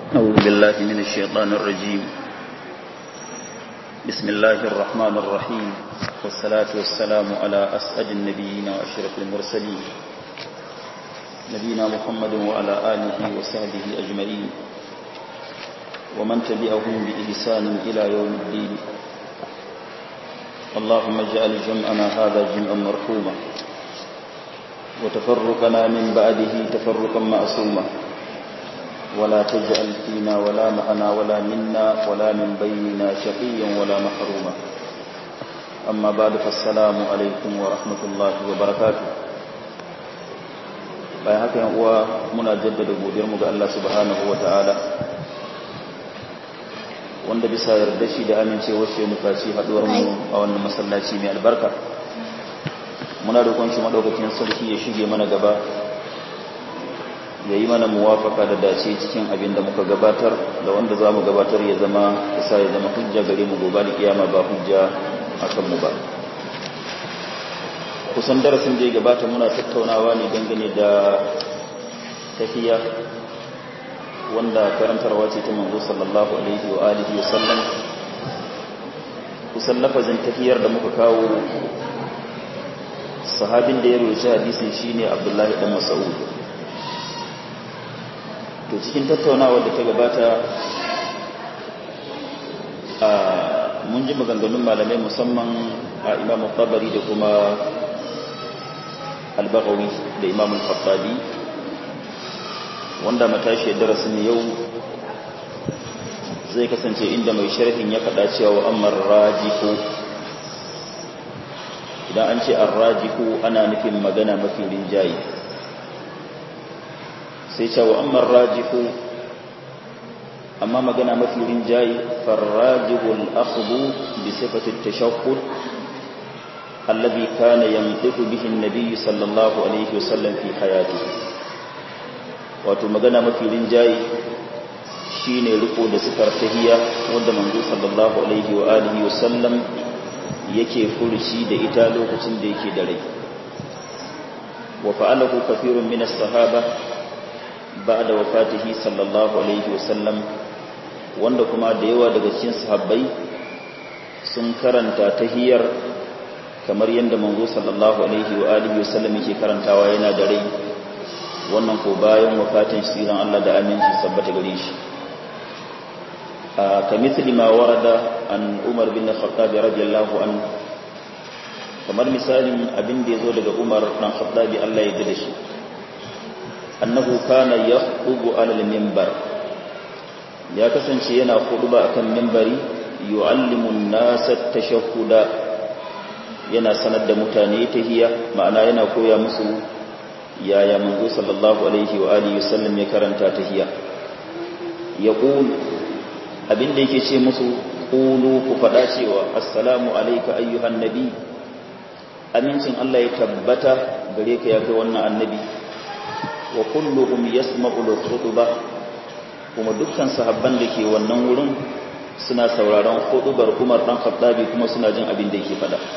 أعوذ بالله من الشيطان الرجيم بسم الله الرحمن الرحيم والصلاة والسلام على أسعد النبيين وأشرف المرسلين نبينا محمد وعلى آله وصحبه أجمعين ومن تبعهم بإحسان إلى يوم الدين اللهم اجعل جمعنا هذا جمعا مرحوما وتفرقنا من بعده تفرقا معصوما ولا تجعل فينا ولا معنا ولا منا ولا من بيننا شقيا ولا محروما أما بعد فالسلام عليكم ورحمة الله وبركاته bayan haka yan uwa muna jaddada godiyarmu ga Allah subhanahu ta'ala wanda bisa yarda shi da amincewar shi muka ci haduwar mu a wannan masallaci mai albarka muna roƙon shi madaukakin sarki ya shige mana gaba ya yi mana muwafaka da dace cikin abin da muka gabatar da wanda za mu gabatar ya zama isa ya zama hujja gare mu gobe da kiyama ba hujja a kanmu ba kusan darasin da ya gabata muna tattaunawa ne dangane da tafiya wanda karantarwa ce ta manzo sallallahu alaihi wa alihi wa sallam kusan lafazin tafiyar da muka kawo sahabin da ya roci hadisin shine Abdullahi dan Mas'ud to cikin tattaunawar da ta gabata a mun ji maganganun malamai musamman a Imam Tabari da kuma Al-Baghawi da Imam Al-Khattabi wanda matashi darasin yau zai kasance inda mai sharhin ya faɗa cewa ammar rajihu idan an ce arrajihu ana nufin magana mafi rinjaye sai cewa ammar rajihu amma magana mafi rinjaye farrajihu al-akhdhu bi sifati at-tashakkul alladhi kana yantiqu bihi an-nabiy sallallahu alaihi wasallam fi hayatihi wato magana mafi rinjaye shine riko da sifar tahiyya wanda manzo sallallahu alaihi wa alihi wasallam yake furuci da ita lokacin da yake da rai wa fa'alahu kathirun min as-sahaba ba'da wafatihi sallallahu alaihi wasallam wanda kuma da yawa daga cikin sahabbai sun karanta tahiyyar kamar yadda manzo sallallahu alaihi wa alihi wasallam yake karantawa yana da rai wannan ko bayan wafatin siran Allah da aminci sabbata gare shi ka mithli ma warada an Umar bin Khattab radiyallahu an kamar misalin abin da yazo daga Umar dan Khattab Allah ya yarda shi annahu kana yakhubu ala al-minbar ya kasance yana khutba akan minbari yu'allimu an-nasa at-tashahhuda yana sanar da mutane tahiyya ma'ana yana koya musu yaya manzo sallallahu alaihi wa alihi wasallam ya karanta tahiyya yaqul abinda yake ce musu qulu ku fada cewa assalamu alayka ayyuhan nabi amincin Allah ya tabbata gare ka ya kai wannan annabi wa kulluhum yasma'u al-khutbah kuma dukkan sahabban da ke wannan wurin suna sauraron khutbar Umar dan Khattabi kuma suna jin abin da yake fada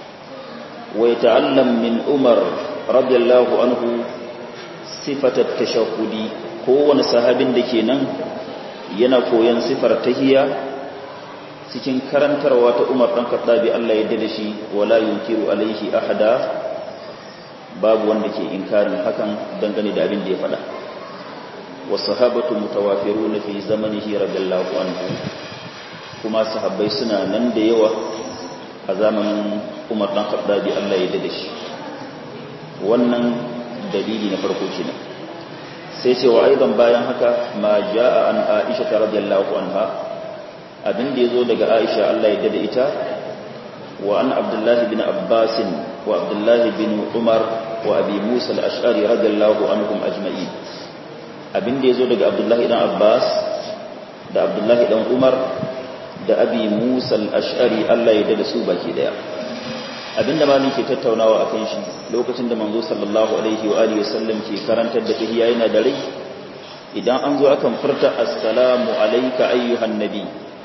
wa yata'allam min Umar radiyallahu anhu sifatat tashahhudi kowane sahabin da ke nan yana koyon sifar tahiyya cikin karantarwa ta Umar dan Khattabi Allah ya da shi wala yunkiru alaihi ahada babu wanda ke inkarin hakan dangane da abin da ya faɗa wasahabatu mutawafiruna fi zamanihi radiyallahu anhu kuma sahabbai suna nan da yawa a zamanin Umar dan Khattabi Allah ya da shi wannan dalili na farko kenan sai ce wa aidan bayan haka ma jaa an Aisha radhiyallahu anha abin da yazo daga Aisha Allah ya dade ita wa an Abdullah bin Abbas wa Abdullah bin Umar wa Abi Musa al-Ash'ari radhiyallahu anhum ajma'in abin da yazo daga Abdullah ibn Abbas da Abdullah ibn Umar da Abi Musa al-Ash'ari Allah ya dade su baki daya abinda malin ke tattaunawa akan shi lokacin da manzo sallallahu alaihi wa alihi wasallam ke karantar da tahiyya yana da rai idan an zo akan furta assalamu alayka ayyuhan nabi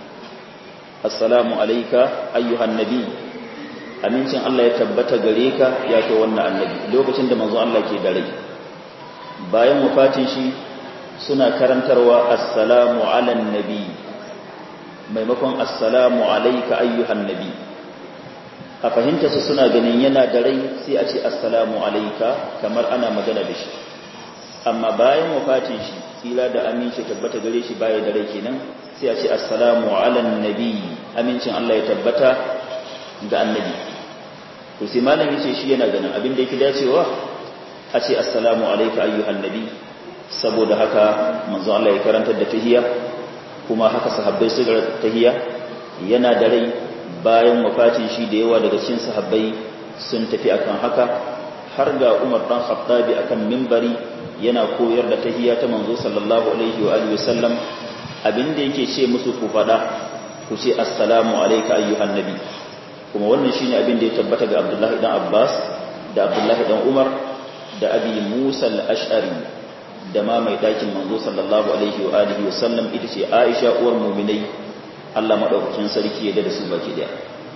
assalamu alayka ayyuhan nabi amincin Allah ya tabbata gare ka ya kai wannan annabi lokacin da manzo Allah ke da rai bayan wafatin shi suna karantarwa assalamu ala nabi maimakon assalamu alayka ayyuhan nabi a fahimta su suna ganin yana da rai sai a ce assalamu alayka kamar ana magana da shi amma bayan wafatin shi tsira da aminci tabbata gare shi baya da rai kenan sai a ce assalamu ala nabi amincin Allah ya tabbata ga annabi to sai malami ce shi yana ganin abin da yake dacewa a ce assalamu alayka ayyuhan nabi saboda haka manzo Allah ya karantar da tahiyya kuma haka sahabbai su ga tahiyya yana da rai bayan wafatin shi da yawa daga cikin sahabbai sun tafi akan haka har ga Umar dan Khattabi akan minbari yana koyar da tahiyya ta manzo sallallahu alaihi wa alihi wasallam abinda yake ce musu ku fada ku ce assalamu alayka ayyuhan nabi kuma wannan shine abinda ya tabbata ga Abdullahi dan Abbas da Abdullahi dan Umar da Abi Musa al-Ash'ari da ma mai dakin manzo sallallahu alaihi wa alihi wasallam ita ce Aisha uwar mu'minai Allah madaukakin sarki ya da su baki daya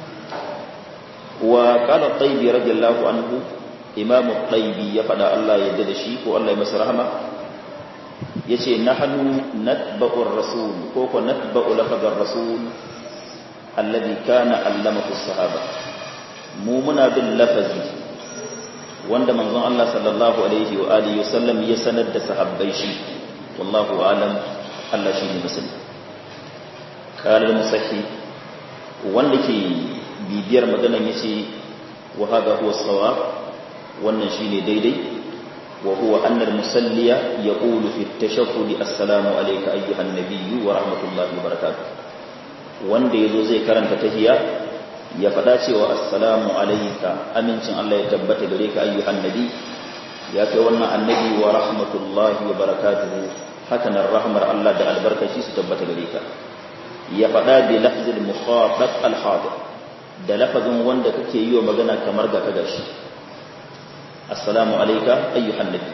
wa qala tayyibi radiyallahu anhu imam tayyibi ya fada Allah ya da shi ko Allah ya masa rahama yace nahnu natba'u ar-rasul ko ko natba'u lafaz ar-rasul alladhi kana allamahu as-sahaba mu muna bin lafazi wanda manzon Allah sallallahu alaihi wa alihi wasallam ya sanar da sahabbai shi wallahu alam Allah shi ne musulmi qala al-musahhi wanda ke bibiyar maganan yace wa hada huwa sawab wannan shine daidai wa huwa anna al-musalliya yaqulu fi at-tashahhud assalamu alayka ayyuhan nabiyyu wa rahmatullahi wa barakatuh wanda yazo zai karanta tahiyya ya faɗa cewa assalamu alayka amincin Allah ya tabbata gare ka ayyuhan nabi ya kai wannan annabi wa rahmatullahi wa barakatuhu hakan rahmar Allah da albarkaci su tabbata gare ka ya faɗa bi lafzil mukhatab al hadir da lafazin wanda kake yi wa magana kamar ga kaga shi assalamu alayka ayyuhan nabi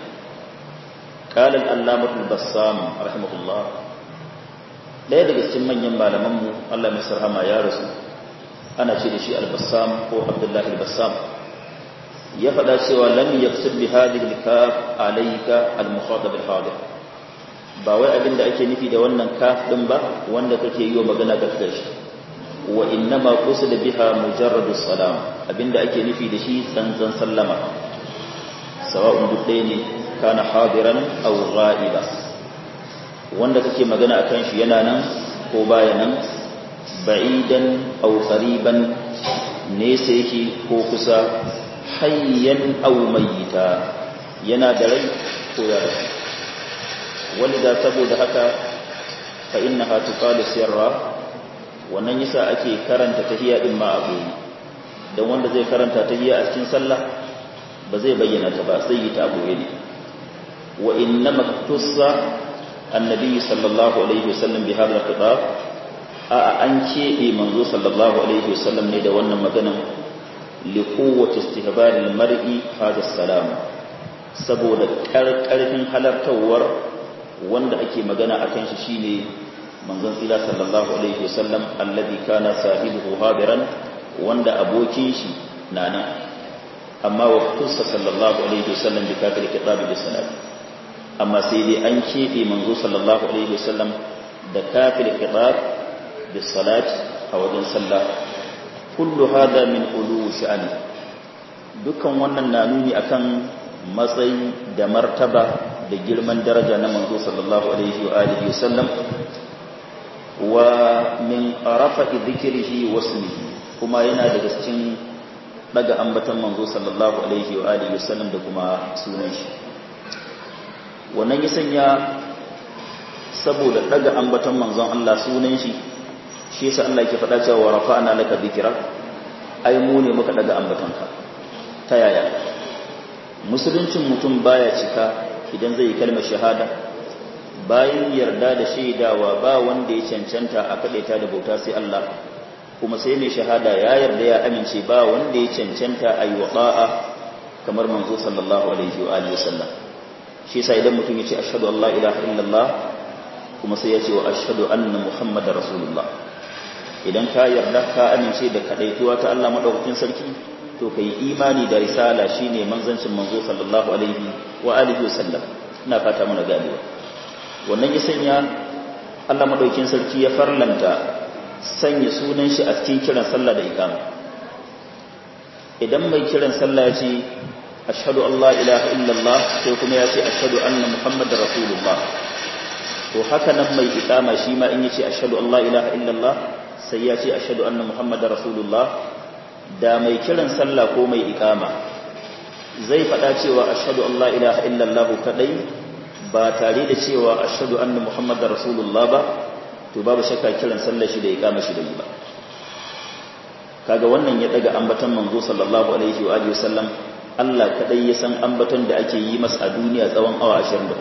قال العلامة البسام رحمه الله ɗaya daga cikin manyan malamanmu Allah mai sarhama ya rasu ana ce da shi al-bassam ko abdullahi al-bassam ya faɗa cewa lam yaqsid bi hadhihi al-kaf alayka al-mukhatab al-hadir ba wai abinda ake nufi da wannan kaf din ba wanda kake yi wa magana ga shi wa innama qusida biha mujarradu salam abinda ake nufi da shi tsantsan sallama sawa'un duk ɗaya ne kana hadiran aw ghaiba wanda kake magana akan shi yana nan ko baya nan ba'idan aw qariban nesa yake ko kusa hayyan aw mayyita yana da rai ko ya rasu walida saboda haka fa innaha tuqalu sirra wannan yasa ake karanta tahiyya din ma abu dan wanda zai karanta tahiyya a cikin sallah ba zai bayyana ta ba sai yi ta abu ne wa innama tussa annabi sallallahu alaihi wasallam bi hadha al-khitab a an keɓe manzo sallallahu alaihi wasallam ne da wannan maganan liƙuwata istihbarin mar'i hada salam saboda ƙarƙarfin halartawar wanda ake magana a kan shi shine manzon tsira sallallahu alaihi wasallam alladhi kana sahibuhu hadiran wanda abokin shi na nan amma wa kusa sallallahu alaihi wasallam bi kafir kitabi bis salat amma sai dai an keɓe manzo sallallahu alaihi wasallam da kafir kitab bis salat a wajen sallah kullu hada min ulu sha'ani dukkan wannan na nuni akan matsayi da martaba da girman daraja na manzo sallallahu alaihi wa alihi wasallam wa min rafa'i dhikrihi wa ismihi kuma yana daga cikin daga ambatan manzo sallallahu alaihi wa alihi wasallam da kuma sunan shi wannan ya sanya saboda daga ambatan manzon Allah sunan shi shi yasa Allah yake faɗa cewa rafa'na laka dhikra ai mu ne muka daga ambatanka ta yaya musuluncin mutum baya cika idan zai yi kalmar shahada bayan yarda da shaidawa ba wanda ya cancanta a kadaita da bauta sai Allah kuma sai mai shahada ya yarda ya amince ba wanda ya cancanta a yi waɗa'a kamar manzo sallallahu alaihi wa alihi wasallam shi yasa idan mutum ya ce ashhadu an la ilaha illallah kuma sai ya ce wa ashhadu anna muhammadar rasulullah idan ka yarda ka amince da kadaituwa ta Allah madaukakin sarki to kai imani da risala shine manzancin manzo sallallahu alaihi wa alihi wasallam ina fata muna ganewa wannan ya sanya Allah madaukin sarki ya farlanta sanya sunan shi a cikin kiran sallah da iqama idan mai kiran sallah ya ce ashhadu an la ilaha illallah sai kuma ya ce ashhadu anna muhammadar rasulullah to haka nan mai iqama shi ma in yace ashhadu an la ilaha illallah sai ya ce ashhadu anna muhammadar rasulullah da mai kiran sallah ko mai iqama zai faɗa cewa ashhadu an la ilaha illallah kadai ba tare da cewa ashhadu anna muhammadar rasulullah ba to babu shakka kiran sallar shi da iqama shi da yi ba kaga wannan ya daga ambaton manzo sallallahu alaihi wa alihi wasallam Allah kadai ya san ambaton da ake yi masa a duniya tsawon awa 24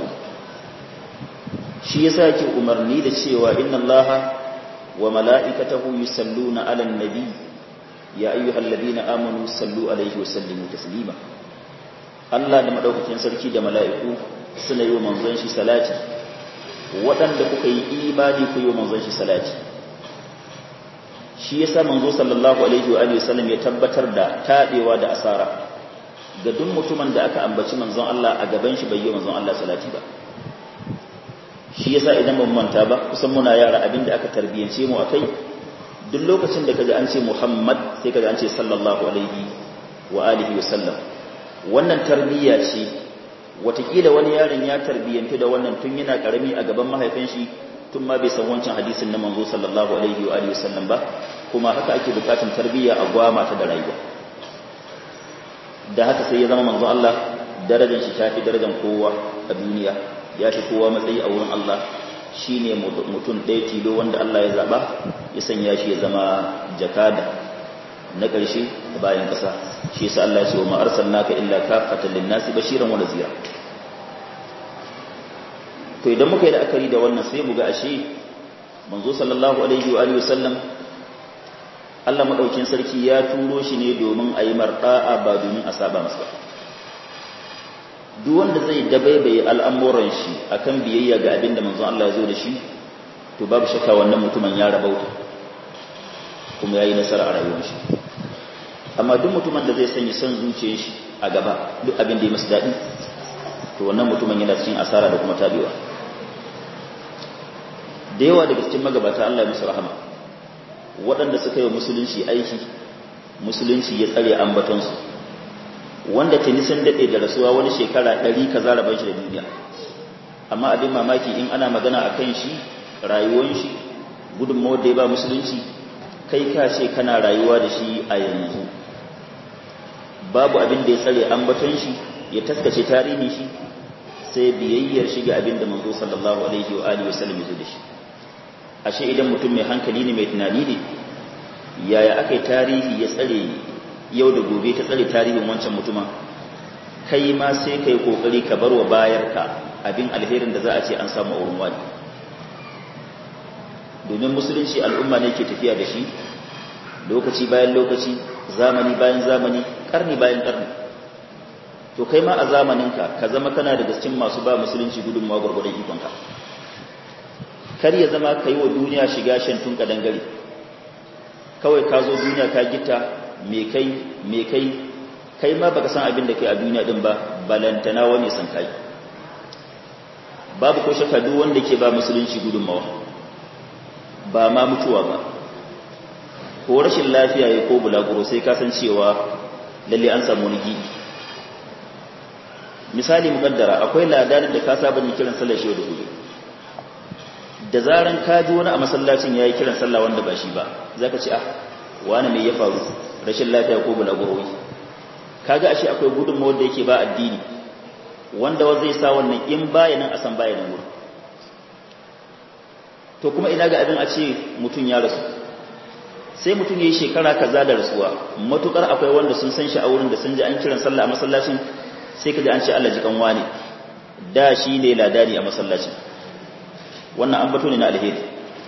shi yasa yake umarni da cewa inna Allaha wa mala'ikatahu yusalluna 'alan nabi ya ayyuhalladhina amanu sallu alaihi wa sallimu taslima Allah da madaukakin sarki da mala'iku suna yi wa manzon shi salati waɗanda kuka yi imani ku yi wa manzon shi salati shi yasa manzo sallallahu alaihi wa alihi wasallam ya tabbatar da tadewa da asara ga duk mutumin da aka ambaci manzon Allah a gaban shi bai yi manzon Allah salati ba shi yasa idan mun manta ba kusan muna yara abinda aka tarbiyance mu akai duk lokacin da kaji an ce Muhammad sai kaji an ce sallallahu alaihi wa alihi wasallam wannan tarbiyya ce watakila wani yaron ya tarbiyyantu da wannan tun yana karami a gaban mahaifin shi tun ma bai san wancan hadisin na manzo sallallahu alaihi wa alihi wasallam ba kuma haka ake bukatun tarbiyya a gwama ta da rayuwa da haka sai ya zama manzo Allah darajar shi tafi darajar kowa a duniya ya fi kowa matsayi a wurin Allah shine mutum ɗaya tilo wanda Allah ya zaba ya sanya shi ya zama jakada na ƙarshe a bayan ƙasa shi yasa Allah ya ce wa ma arsalnaka illa kafatan lin-nasi bashiran wa nadhira to idan muka yi la'akari da wannan sai mu ga ashe manzo sallallahu alaihi wa alihi wasallam Allah madaukin sarki ya turo shi ne domin a yi marda'a ba domin a saba masa duk wanda zai dabaibaye al'amuran shi akan biyayya ga abin da manzon Allah ya zo da shi to babu shakka wannan mutumin ya rabauta kuma yayi nasara a rayuwar shi amma duk mutumin da zai sanya son zuciyar shi a gaba duk abin da ya masa daɗi to wannan mutumin yana cikin asara da kuma tabewa da yawa daga cikin magabata Allah ya musu rahama waɗanda suka yi musulunci aiki musulunci ya tsare ambatonsu wanda tuni sun daɗe da rasuwa wani shekara ɗari ka zara ban shi da duniya amma abin mamaki in ana magana a kan shi rayuwan shi gudunmawar da ya ba musulunci kai ka ce kana rayuwa da shi a yanzu babu abin da ya tsare ambaton shi ya taskace tarihi shi sai biyayyar shi ga abin da manzo sallallahu alaihi wa alihi wasallam ya da shi ashe idan mutum mai hankali ne mai tunani ne yaya aka yi tarihi ya tsare yau da gobe ta tsare tarihin wancan mutumin kai ma sai ka yi kokari ka bar wa bayarka abin alherin da za a ce an samu a wurin wani domin musulunci al'umma ne ke tafiya da shi lokaci bayan lokaci zamani bayan zamani karni bayan karni to kai ma a zamaninka ka zama kana da cikin masu ba musulunci gudunmawa gwargwadon ikonka kar ya zama ka yi wa duniya shiga shantun kadangare kawai ka zo duniya ka gita me kai me kai kai ma baka san abin da kai a duniya din ba balantana wani san kai babu ko shakka duk wanda ke ba musulunci gudunmawa ba ma mutuwa ba ko rashin lafiya ya ko bulaguro sai ka san cewa lalle an samu wani gidi misali mukaddara akwai ladanin da ka saba ni kiran sallar shi da gobe da zaran ka ji wani a masallacin yayi kiran sallah wanda ba shi ba zaka ce ah wani me ya faru rashin lafiya ko bulaguro kaga ashe akwai gudunmawar da yake ba addini wanda wa zai sa wannan in bayanan a san bayanan wurin to kuma ina ga abin a ce mutum ya rasu sai mutum yayi shekara kaza da rasuwa matukar akwai wanda sun san shi a wurin da sun ji an kiran sallah a masallacin sai kaji an ce Allah ji kanwa ne da shi ne ladani a masallacin wannan an bato ne na alheri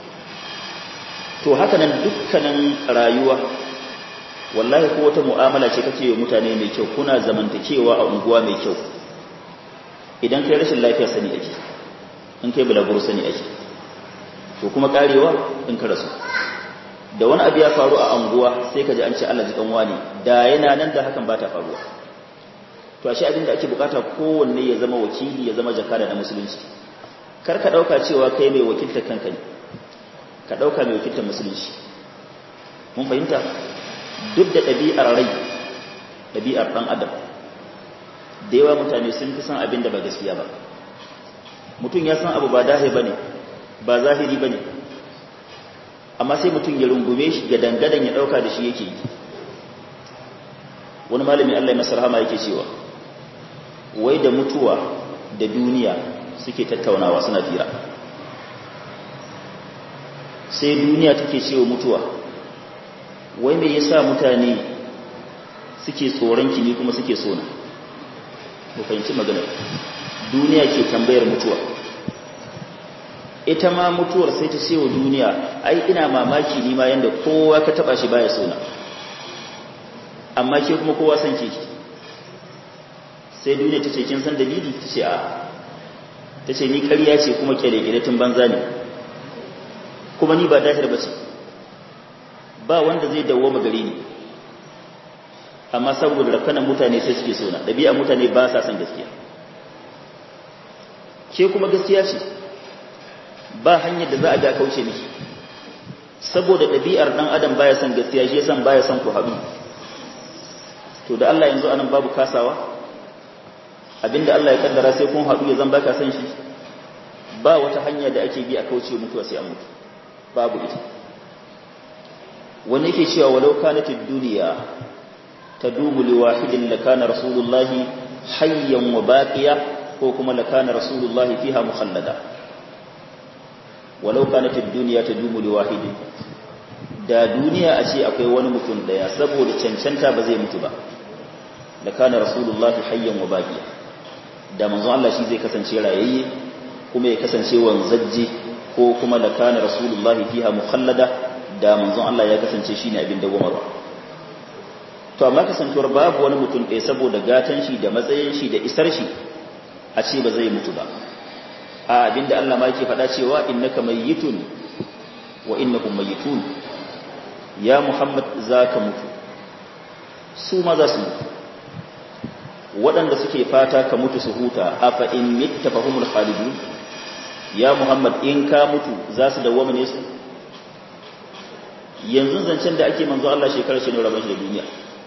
to haka nan dukkanin rayuwa wallahi ko wata mu'amala ce kake yi mutane mai kyau kuna zamantakewa a unguwa mai kyau idan kai rashin lafiya sani ake in kai bulaguro sani ake to kuma karewa in ka rasu da wani abu ya faru a unguwa sai ka ji an ce Allah ji kanwa ne da yana nan da hakan ba ta faruwa to ashe abin da ake bukata kowanne ya zama wakili ya zama jakada na musulunci kar ka ɗauka cewa kai mai wakiltar kanka ne ka ɗauka mai wakiltar musulunci mun fahimta duk da ɗabi'ar rai ɗabi'ar ɗan adam da yawa mutane sun fi san abin da ba gaskiya ba mutum ya san abu ba dahe ba ne ba zahiri ba ne amma sai mutum ya rungume shi ga dangadan ya ɗauka da shi yake yi wani malami allah ya rahama yake cewa wai da mutuwa da duniya suke tattaunawa suna fira sai duniya take cewa mutuwa wai me yasa mutane suke tsoron ki ni kuma suke sona mu fahimci maganar duniya ke tambayar mutuwa ita ma mutuwar sai ta ce wa duniya ai ina mamaki ni ma yanda kowa ka taba shi baya sona amma ke kuma kowa san ke sai duniya ta ce kin san dalili ta ce a ta ce ni ƙarya ce kuma kyale tun banza ne kuma ni ba dahir ba ce ba wanda zai dawo gare ni amma saboda rakanan mutane sai suke sona ɗabi'a mutane ba sa son gaskiya ke kuma gaskiya ce ba hanyar da za a ga kauce miki saboda ɗabi'ar ɗan adam baya son gaskiya shi yasan baya son ku haɗu to da Allah yanzu anan babu kasawa abinda Allah ya kaddara sai kun haɗu ya zan baka san shi ba wata hanya da ake bi a kauce mutuwa sai an mutu babu ita wani yake cewa walau kanatid duniya tadumu liwahidin lakana rasulullahi hayyan wa baqiya ko kuma lakana rasulullahi fiha mukhallada walau kanatid duniya tadumu liwahidin da duniya a ce akwai wani mutum daya saboda cancanta ba zai mutu ba lakana rasulullahi hayyan wa baqiya da manzon Allah shi zai kasance rayayye kuma ya kasance wanzajje ko kuma lakana rasulullahi fiha mukhallada da manzon Allah ya kasance shine abin dawwamarwa to amma kasancewar babu wani mutum ɗaya saboda gatan shi da matsayin shi da isar shi a ce ba zai mutu ba a abinda Allah ma yake faɗa cewa innaka mayyitun wa innakum mayyitun ya Muhammad zaka mutu su ma za su mutu waɗanda suke fata ka mutu su huta afa in mitta fahumul khalidun ya Muhammad in ka mutu za su dawwama ne su yanzu zancen da ake manzo Allah shekarar shi ne rabon shi da duniya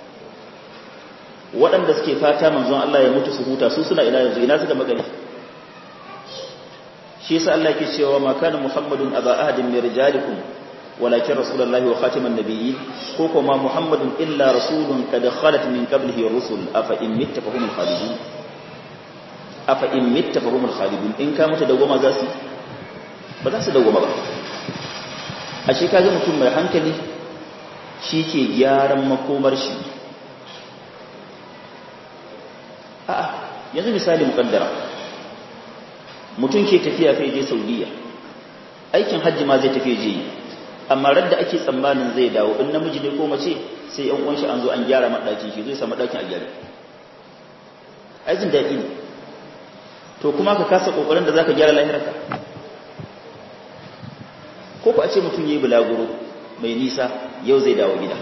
waɗanda suke fata manzon Allah ya mutu su huta su suna ina yanzu ina suka magani shi yasa Allah yake cewa ma kana muhammadun aba ahadin min rijalikum walakin rasulullahi wa khatiman nabiyyin ko kuma muhammadun illa rasulun kad khalat min qablihi rusul afa in mitta fahumul khalidun afa in mitta fahumul khalidun in ka mutu da goma za su ba za su da goma ba ashe kaga mutum mai hankali shi ke gyaran makomar shi a'a yanzu misali mukaddara mutum ke tafiya kai je saudiya aikin hajji ma zai tafi je amma radda ake tsammanin zai dawo in namiji ne ko mace sai yan uwan shi an zo an gyara madakin shi zai samu dakin a gyara ai jin daɗi ne to kuma ka kasa kokarin da zaka gyara lahirarka ko ku a ce mutum yayi bulaguro mai nisa yau zai dawo gida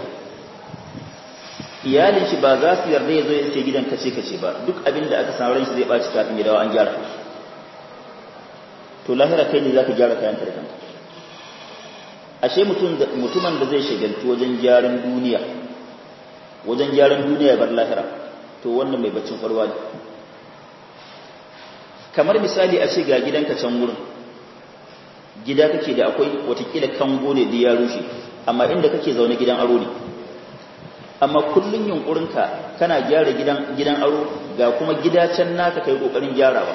iyalin shi ba za su yarda ya zo ya ce gidan kace kace ba duk abin da aka samu ran shi zai baci kafin ya dawo an gyara to lahira kai ne zaka gyara kayan ka da kanka ashe mutum mutumin da zai shagaltu wajen gyaran duniya wajen gyaran duniya bar lahira to wannan mai baccin kwarwa ne kamar misali a ce ga gidanka can wurin gida kake da akwai watakila kango ne da ya rushe amma inda kake zaune gidan aro ne amma kullun yunkurinka kana gyara gidan gidan aro ga kuma gida can naka kai kokarin gyarawa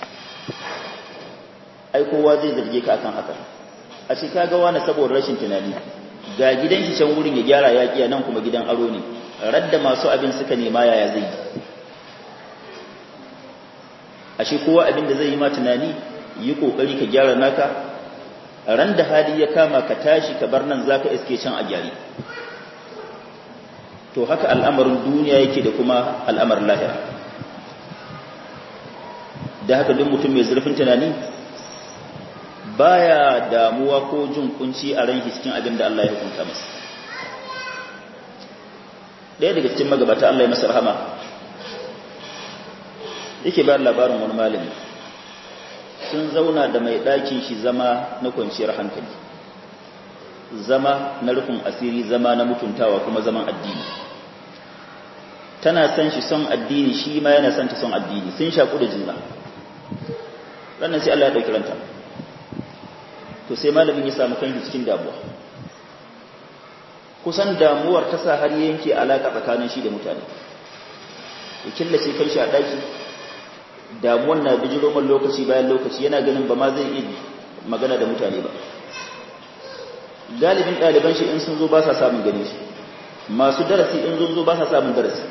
ai kowa zai zarge ka akan haka a ce kaga wani saboda rashin tunani ga gidan shi can wurin ya gyara ya kiya nan kuma gidan aro ne radda masu abin suka nema yaya zai yi ashe kowa abin da zai yi ma tunani yi kokari ka gyara naka ran da hali ya kama ka tashi ka bar nan zaka iske can a gyari to haka al'amarin duniya yake da kuma al'amarin lahira da haka duk mutum mai zurfin tunani baya damuwa ko jin kunci a ran cikin abin da Allah ya hukunta masa ɗaya daga cikin magabata Allah ya masa rahama yake bayar labarin wani malami sun zauna da mai ɗakin shi zama na kwanciyar hankali zama na rufin asiri zama na mutuntawa kuma zaman addini tana son shi son addini shi ma yana son ta son addini sun shaku da juna ranar sai Allah ya ɗauki ranta to sai malamin ya samu kanshi cikin damuwa kusan damuwar ta sa har yanke alaƙa tsakanin shi da mutane ya killace kanshi a ɗaki damuwan na bijiro man lokaci bayan lokaci yana ganin ba ma zai iya magana da mutane ba galibin ɗaliban shi in sun zo ba sa samun gani shi masu darasi in sun zo ba sa samun darasi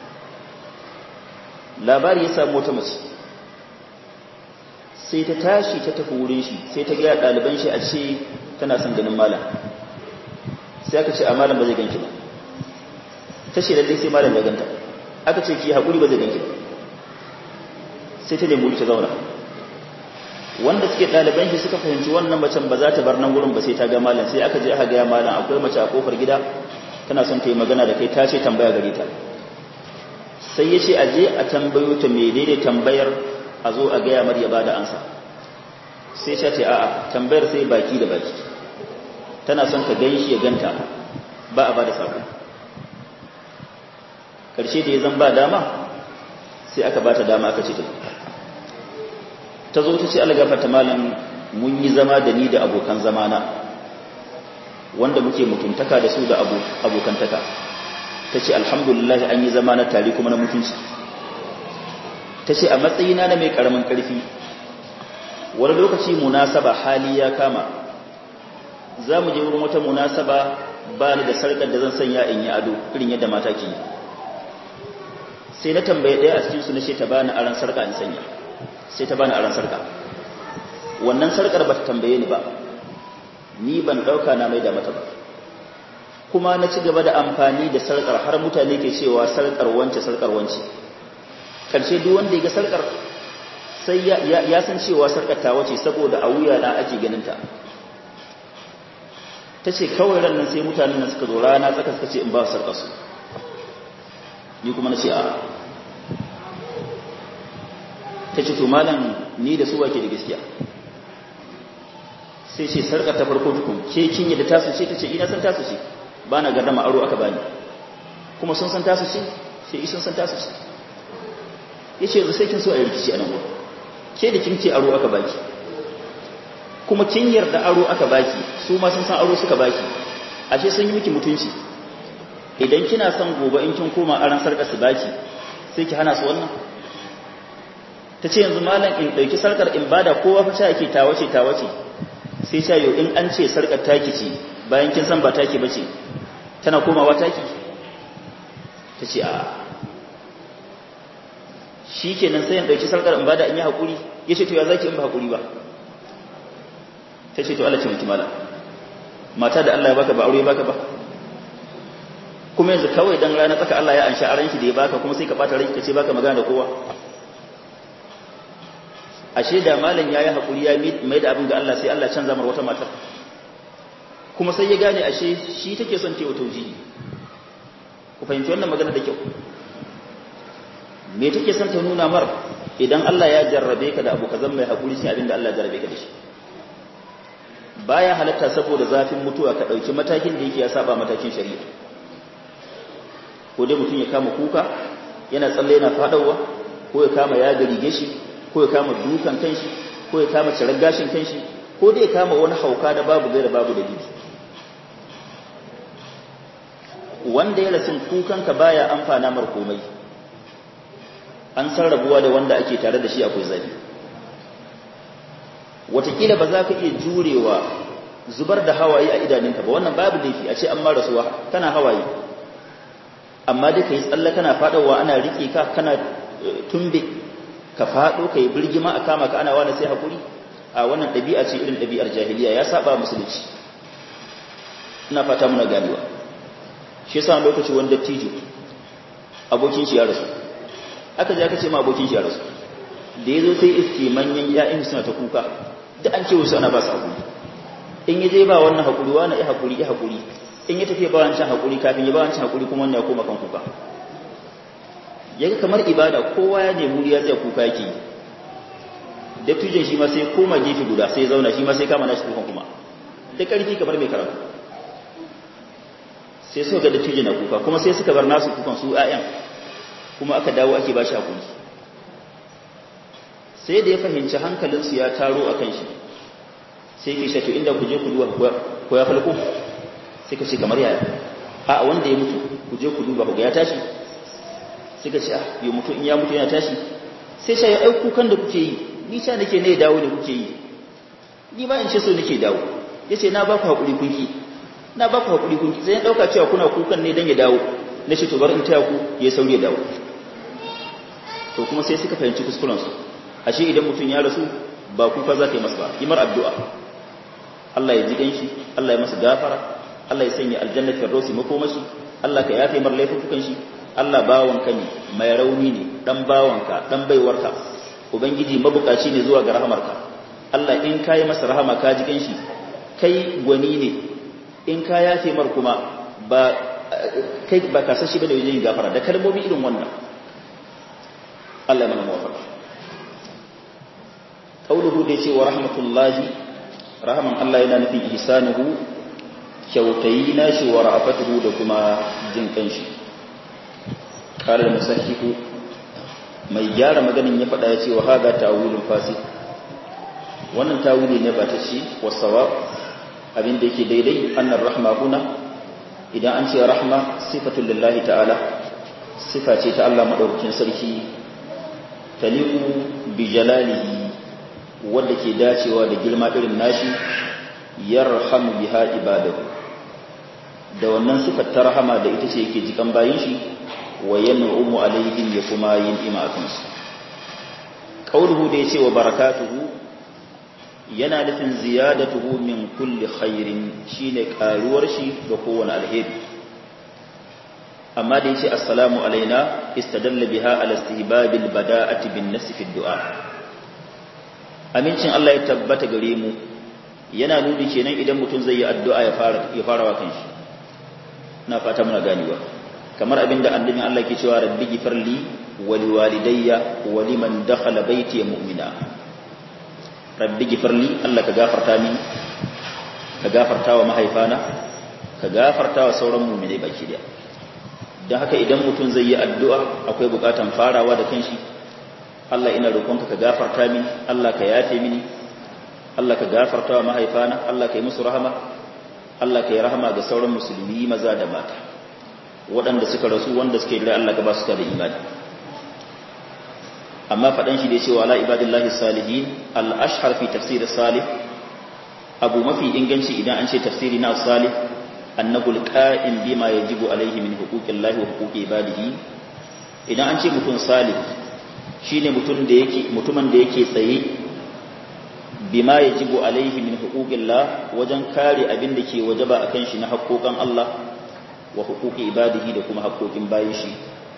labari ya samu wata mace sai ta tashi ta tafi wurin shi sai ta gaya ɗaliban shi a ce tana son ganin malam sai aka ce a malam ba zai ganki ba ta ce lallai sai malam ya ganta aka ce ki haƙuri ba zai ganki ba sai ta nemi ta zauna wanda suke ɗaliban shi suka fahimci wannan macen ba za ta bar nan wurin ba sai ta ga malam sai aka je aka ga malam akwai mace a kofar gida tana son ta yi magana da kai ta ce tambaya gare ta sai ya ce a je a tambayo ta menene tambayar a zo a gaya mar ya bada ansa sai ta ce a'a tambayar sai baki da baki tana son ka gan shi ya ganta ba a bada sako karshe da ya zan ba dama sai aka bata dama aka ce ta ta zo ta ce algafata malam mun yi zama da ni da abokan zamana wanda muke mutuntaka da su da abokantaka ta ce alhamdulillah an yi zama na tare kuma na mutunci ta ce a matsayina na mai karamin karfi wani lokaci munasaba hali ya kama za mu je wurin wata munasaba ba ni da sarkar da zan sanya in yi ado irin yadda mata ke yi sai na tambaye ɗaya a cikinsu na ce ta bani aran sarka in sanya sai ta bani aran sarka wannan sarkar ba ta tambaye ni ba ni ban ɗauka na mai da mata ba kuma na ci gaba da amfani da sarkar har mutane ke cewa sarkar wance sarkar wance ƙarshe duk wanda ya ga sarkar sai ya san cewa sarkar ta wace saboda a wuya na ake ganinta ta ce kawai ran nan sai mutanen nan suka zo rana tsaka suka ce in ba sarkar su ni kuma na ce a ta ce to malam ni da su wake da gaskiya sai ce sarkar ta farko tukun ke kin yadda tasu ce ta ce ina san tasu ce ba na gardama aro aka bani kuma sun san tasu ce sai isun san tasu ce ya ce sai kin so a yi rikici a nan gudu ke da kin ce aro aka baki kuma kin yarda aro aka baki su ma sun san aro suka baki ashe sun yi miki mutunci idan kina son gobe in kin koma aran sarkar su baki sai ki hana su wannan ta ce yanzu malam in ɗauki sarkar in bada kowa fa sha ake tawace tawace sai sha yau in an ce sarkar taki ce bayan kin san ba taki bace tana komawa taki ta ce a shi kenan sai in ɗauki sarkar in bada in yi haƙuri ya ce to ya zaki in ba haƙuri ba ta ce to Allah ce mutum malam mata da Allah ya baka ba aure baka ba kuma yanzu kawai dan rana tsaka Allah ya anshi aranki da ya baka kuma sai ka bata rai ka ce baka magana da kowa ashe da malam yayi hakuri ya mai da abin ga Allah sai Allah canza mar wata matar kuma sai ya gane ashe shi take son tewa taujihi ku fahimci wannan magana da kyau me take son ta nuna mar idan Allah ya jarrabe ka da abu kazan mai hakuri sai abin da Allah ya jarrabe ka da shi baya halatta saboda zafin mutuwa ka dauki matakin da yake ya saba matakin shari'a ko dai mutum ya kama kuka yana tsalle yana fadawa ko ya kama ya garige shi ko ya kama dukan kanshi ko ya kama cirar gashin kanshi ko dai ya kama wani hauka da babu gaira babu dalili wanda ya rasin kukanka baya amfana mar komai an san rabuwa da wanda ake tare da shi akwai zafi watakila ba za ka iya jurewa zubar da hawaye a idanunka ba wannan babu laifi a ce an ma rasuwa kana hawaye amma dai ka yi tsalle kana faɗawa ana riƙe ka kana tumbe ka faɗo ka yi birgima a kama ka ana wani sai haƙuri a wannan ɗabi'a ce irin ɗabi'ar jahiliya ya saba musulunci ina fata muna ganewa shi yasa lokaci wani dattijo abokin shi ya rasu aka je aka ce ma abokin shi ya rasu da ya zo sai iske manyan ya'yan suna ta kuka da an ce wasu ana ba su haƙuri in ya je ba wannan haƙuri wani ya haƙuri ya haƙuri in ya tafi ba wancan haƙuri kafin ya ba wancan haƙuri kuma wannan ya koma kan kuka yaga kamar ibada kowa ya nemi ya tsaya kuka yake dattijan shi ma sai koma gefe guda sai zauna shi ma sai kama nashi kukan kuma da ƙarfi kamar mai karatu sai suka ga dattijan na kuka kuma sai suka bar nasu kukan su 'ya'yan kuma aka dawo ake ba shi hakuri sai da ya fahimci hankalinsu ya taro a kan shi sai ke shato inda ku je ku duba ko ya falko sai ka ce kamar yaya a wanda ya mutu ku je ku duba ku ga ya tashi sai ka ce a yi mutu in ya mutu yana tashi sai sha ya aiku kan da kuke yi ni sha nake ne dawo ne kuke yi ni ba in ce so nake dawo ya ce na ba ku haƙuri kunki na ba ku haƙuri kunki sai ya ɗauka cewa kuna kukan ne don ya dawo na ce to bar in taya ku ya sauri ya dawo to kuma sai suka fahimci kuskurensu ashe idan mutum ya rasu ba kuka za ka yi masa ba yi mar addu'a Allah ya ji ganshi Allah ya masa gafara Allah ya sanya aljanna firdausi makomashi Allah ka yafe mar laifukan shi Allah bawanka ne mai rauni ne dan bawanka dan baiwarka ubangiji mabukaci ne zuwa ga rahamarka Allah in kai masa rahama ka ji ganshi kai gwani ne in ka yafe mar kuma ba kai ba ka sashi bane wajen gafara da kalmomi irin wannan Allah ya mana muwafaqa qauluhu da yace wa rahmatullahi rahman Allah yana nufin ihsanuhu kyautayi nashi wa ra'afatuhu da kuma jin kanshi qala al-musahhihu mai gyara maganin ya faɗa yace wa hada ta'wilun fasid wannan tawili ne ba ta ci wasawa abin da yake daidai annar rahma huna idan an ce rahma sifatul lillahi ta'ala sifa ce ta Allah madaukakin sarki taliqu bi jalalihi wanda ke dacewa da girma irin nashi yarhamu biha ibadahu da wannan sifar ta rahama da ita ce yake jikan bayin shi wa yan'umu alaihim ya kuma yin ima akan su qauluhu da yace wa barakatuhu yana nufin ziyadatuhu min kulli khairin shine karuwar shi ga kowane alheri amma da yace assalamu alaina istadalla biha ala istihbabil bada'ati bin nas fi du'a amincin Allah ya tabbata gare mu yana nuni kenan idan mutum zai yi addu'a ya fara ya fara wa kanshi na fata muna ganewa kamar abinda annabin Allah ke cewa rabbi gifirli wa liwalidayya wa liman dakhala baiti mu'mina rabbi gifirli Allah ka gafarta min ka gafarta wa mahaifana ka gafarta wa sauran mu'minai baki daya don haka idan mutum zai yi addu'a akwai bukatan farawa da kanshi Allah ina roƙonka ka gafarta min Allah ka yafe mini Allah ka gafarta wa mahaifana Allah ka yi musu rahama Allah ka yi rahama ga sauran musulmi maza da mata waɗanda suka rasu wanda suke da Allah ka ba su da imani amma faɗan shi da cewa ala ibadillahi salihin al-ashhar fi tafsir salih abu mafi inganci idan an ce tafsiri na salih annahu al-qa'im bima yajibu alayhi min huquqillahi wa huquqi ibadihi idan an ce mutum salih shine mutum da yake mutumin da yake tsaye bima yajibu alayhi min huquqillah wajen kare abin da ke wajaba akan shi na haƙoƙan Allah wa huquqi ibadihi da kuma haƙoƙin bayin shi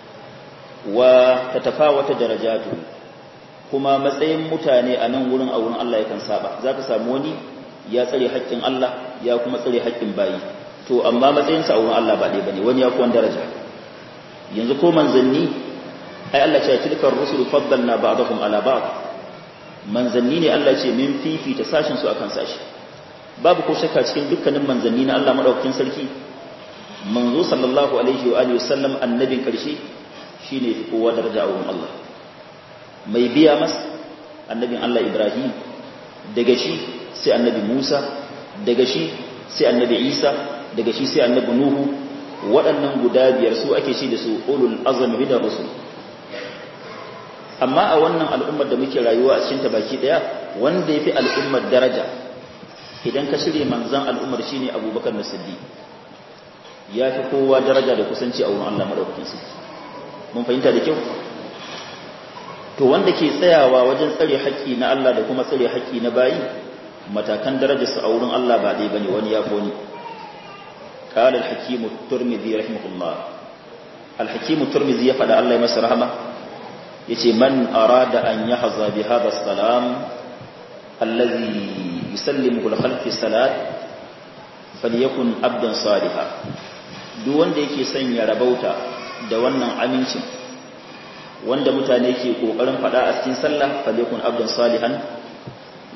wa tatafawata darajatu kuma matsayin mutane a nan wurin a wurin Allah yakan saba zaka samu wani ya tsare haƙƙin Allah ya kuma tsare haƙƙin bayi to amma matsayinsa a wurin Allah ba ɗaya bane wani ya kuwan daraja yanzu ko manzanni ai Allah ce tilkar rusul faddalna ba'dahum ala ba'd manzanni ne Allah ce min fifita sashin su akan sashi babu ko shakka cikin dukkanin manzanni na Allah madaukakin sarki manzo sallallahu alaihi wa alihi wasallam annabin karshe shine fi kowa daraja a wurin Allah mai biya mas annabin Allah Ibrahim daga shi sai annabi Musa daga shi sai annabi Isa daga shi sai annabi Nuhu waɗannan guda biyar su ake shi da su ulul azmi bidar rusul amma a wannan al'ummar da muke rayuwa a cikin ta baki daya wanda yafi al'ummar daraja idan ka shirye manzon al'ummar shine Abubakar as-Siddiq yafi kowa daraja da kusanci a wurin Allah madaukakin sarki mun fahimta da kyau to wanda ke tsayawa wajen tsare haƙƙi na Allah da kuma tsare haƙƙi na bayi matakan darajarsa a wurin Allah ba ɗaya bane wani ya wani قال الحكيم الترمذي رحمه الله الحكيم الترمذي يفعل الله يمس رحمه يتي من أراد أن يحظى بهذا السلام الذي يسلمه الخلق في الصلاة فليكن عبدا صالحا duk wanda yake son ya rabauta da wannan amincin wanda mutane ke kokarin fada a cikin sallah falyakun abdan salihan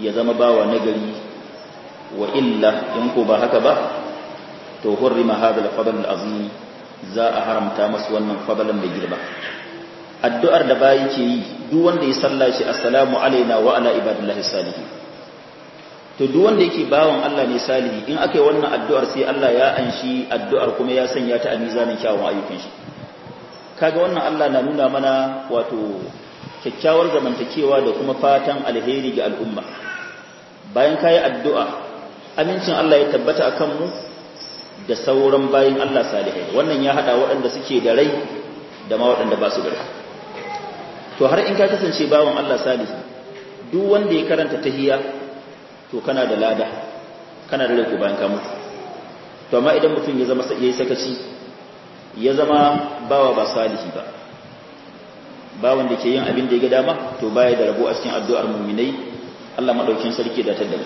ya zama bawa nagari wa illa in ko ba haka ba to hurrima hadha al-fadl al-azim za a haramta masu wannan fadalan mai girma addu'ar da bayi ke yi duk wanda ya salla shi assalamu alaina wa ala ibadillahi salihin to duk wanda yake bawan Allah ne salihi in aka yi wannan addu'ar sai Allah ya anshi addu'ar kuma ya sanya ta a mizanin kyawun ayyukan shi kaga wannan Allah na nuna mana wato kyakkyawar zamantakewa da kuma fatan alheri ga al'umma bayan kayi addu'a amincin Allah ya tabbata akan mu da sauran bayin Allah salihai wannan ya hada waɗanda suke da rai da ma waɗanda ba su da rai to har in ka kasance bawan Allah salihi duk wanda ya karanta tahiyya to kana da lada kana da rai ko bayan ka mutu to amma idan mutum ya zama yayi sakaci ya zama bawa ba salihi ba bawan da ke yin abin da ya ga dama to baya da rabo a cikin addu'ar mu'minai Allah madaukin sarki da ta da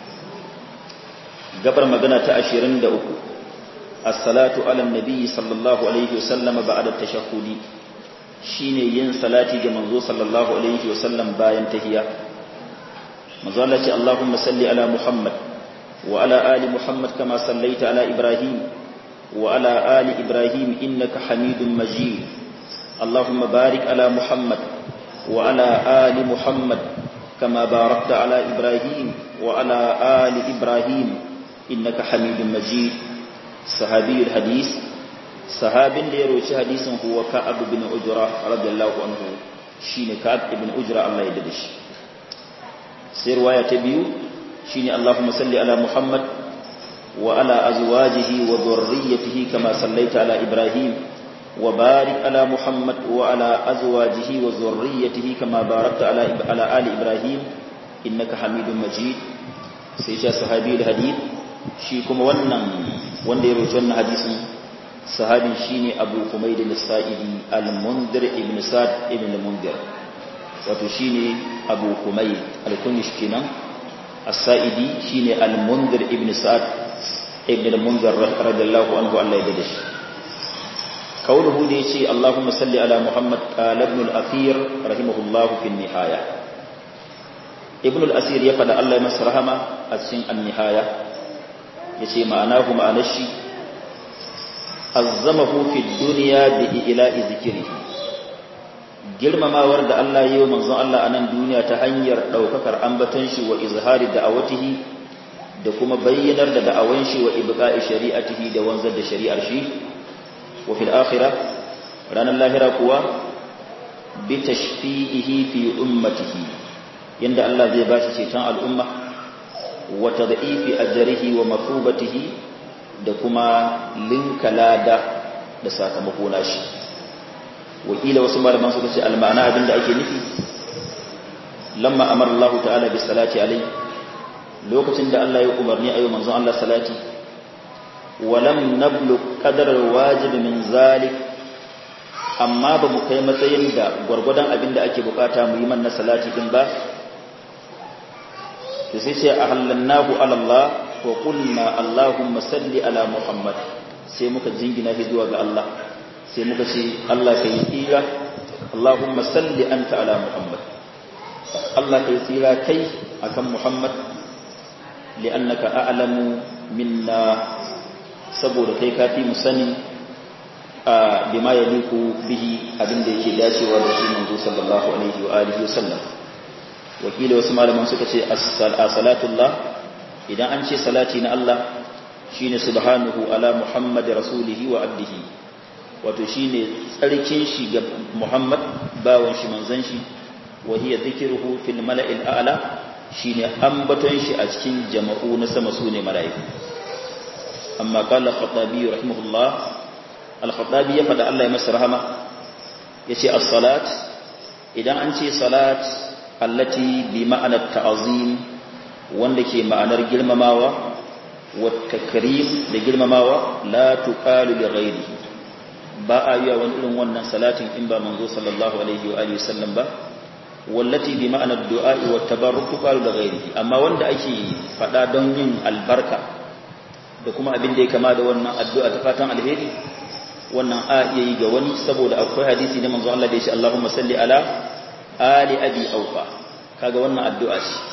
gabar magana ta 23 as-salatu ala nabi sallallahu alaihi wasallam ba'da tashahhudi shine yin salati ga manzo sallallahu alaihi wasallam bayan tahiyya manzo Allah ce Allahumma salli ala Muhammad wa ala ali Muhammad kama sallaita ala Ibrahim wa ala ali Ibrahim innaka Hamidum Majid Allahumma barik ala Muhammad wa ala ali Muhammad kama barakta ala Ibrahim wa ala ali Ibrahim innaka Hamidum Majid sahabiyul hadith sahabin da ya roci hadisin huwa Ka'ab bin Ujra radiyallahu anhu shine Ka'ab ibn Ujra Allah ya dade shi sai riwaya ta biyu shine Allahumma salli ala Muhammad wa ala azwajihi wa dhurriyyatihi kama sallaita ala Ibrahim wa barik ala Muhammad wa ala azwajihi wa dhurriyyatihi kama barakta ala ala ali Ibrahim innaka Hamidum Majid sai ya sahabi da hadith shi kuma wannan wanda ya rawaito wannan hadisin sahabin shine Abu Humayd al-Sa'idi al-Mundhir ibn Sa'd ibn al-Mundhir wato shine Abu Humayd al-Kunish kenan as-Sa'idi shine al-Mundhir ibn Sa'd ibn al-Mundhir radiyallahu anhu Allah ya dade shi qawluhu da yace Allahumma salli ala Muhammad qala ibn al-Athir rahimahullah fi an-nihaya ibn al-Asir ya fada Allah ya masa rahama a cikin an-nihaya yace ma'anahu ma'anar shi azzamahu fi dunya bi ila'i zikrihi girmamawar da Allah yi wa manzon Allah a nan duniya ta hanyar daukakar ambaton shi wa izhari da'awatihi da kuma bayyanar da da'awan shi wa ibqa'i shari'atihi da wanzar da shari'ar shi wa fil akhirah ranar lahira kuwa bi tashfi'ihi fi ummatihi yanda Allah zai bashi ceton al'umma wa tad'ifi ajrihi wa mafubatihi da kuma linka lada da sakamako nashi wakila wasu malaman suka ce almana abinda ake nufi lamma amara Allah ta'ala bi salati alai lokacin da Allah ya umarni ayi manzon Allah salati wa lam nablu qadar wajib min zalik amma ba mu kai matsayin da gwargwadon abinda ake bukata mu yi manna salati din ba to sai ce ahallannahu ala Allah wa qulna Allahumma salli ala Muhammad sai muka jingina shi zuwa ga Allah sai muka ce Allah kai tsira Allahumma salli anta ala Muhammad Allah kai tsira kai akan Muhammad li'annaka a'lamu minna saboda kai kafi mu sani a bima yaliku bihi abinda yake dacewa da shi manzo sallallahu alaihi wa alihi wa sallam wakili wasu malaman suka ce as-salatullah idan an ce salati na Allah shine subhanahu ala muhammad rasulihi wa abdihi wato shine tsarkin shi ga muhammad bawon shi manzon shi wa hiya dhikruhu fil mala'il a'la shine ambaton shi a cikin jama'u na sama sune mala'iku amma qala khatabi rahimahullah al-khatabi ya fada Allah ya masa rahama yace as-salat idan an ce salat allati bi ma'anar ta'azim wanda ke ma'anar girmamawa wa takrim da girmamawa la tuqalu li ghairihi ba a yi wani irin wannan salatin in ba manzo sallallahu alaihi wa alihi sallam ba wallati bi ma'anar du'a wa tabarruk tuqalu li ghairihi amma wanda ake fada don yin albarka da kuma abin da ya kama da wannan addu'a ta fatan alheri wannan a iya yi ga wani saboda akwai hadisi na manzo Allah da ya ce Allahumma salli ala ali abi aufa kaga wannan addu'a ce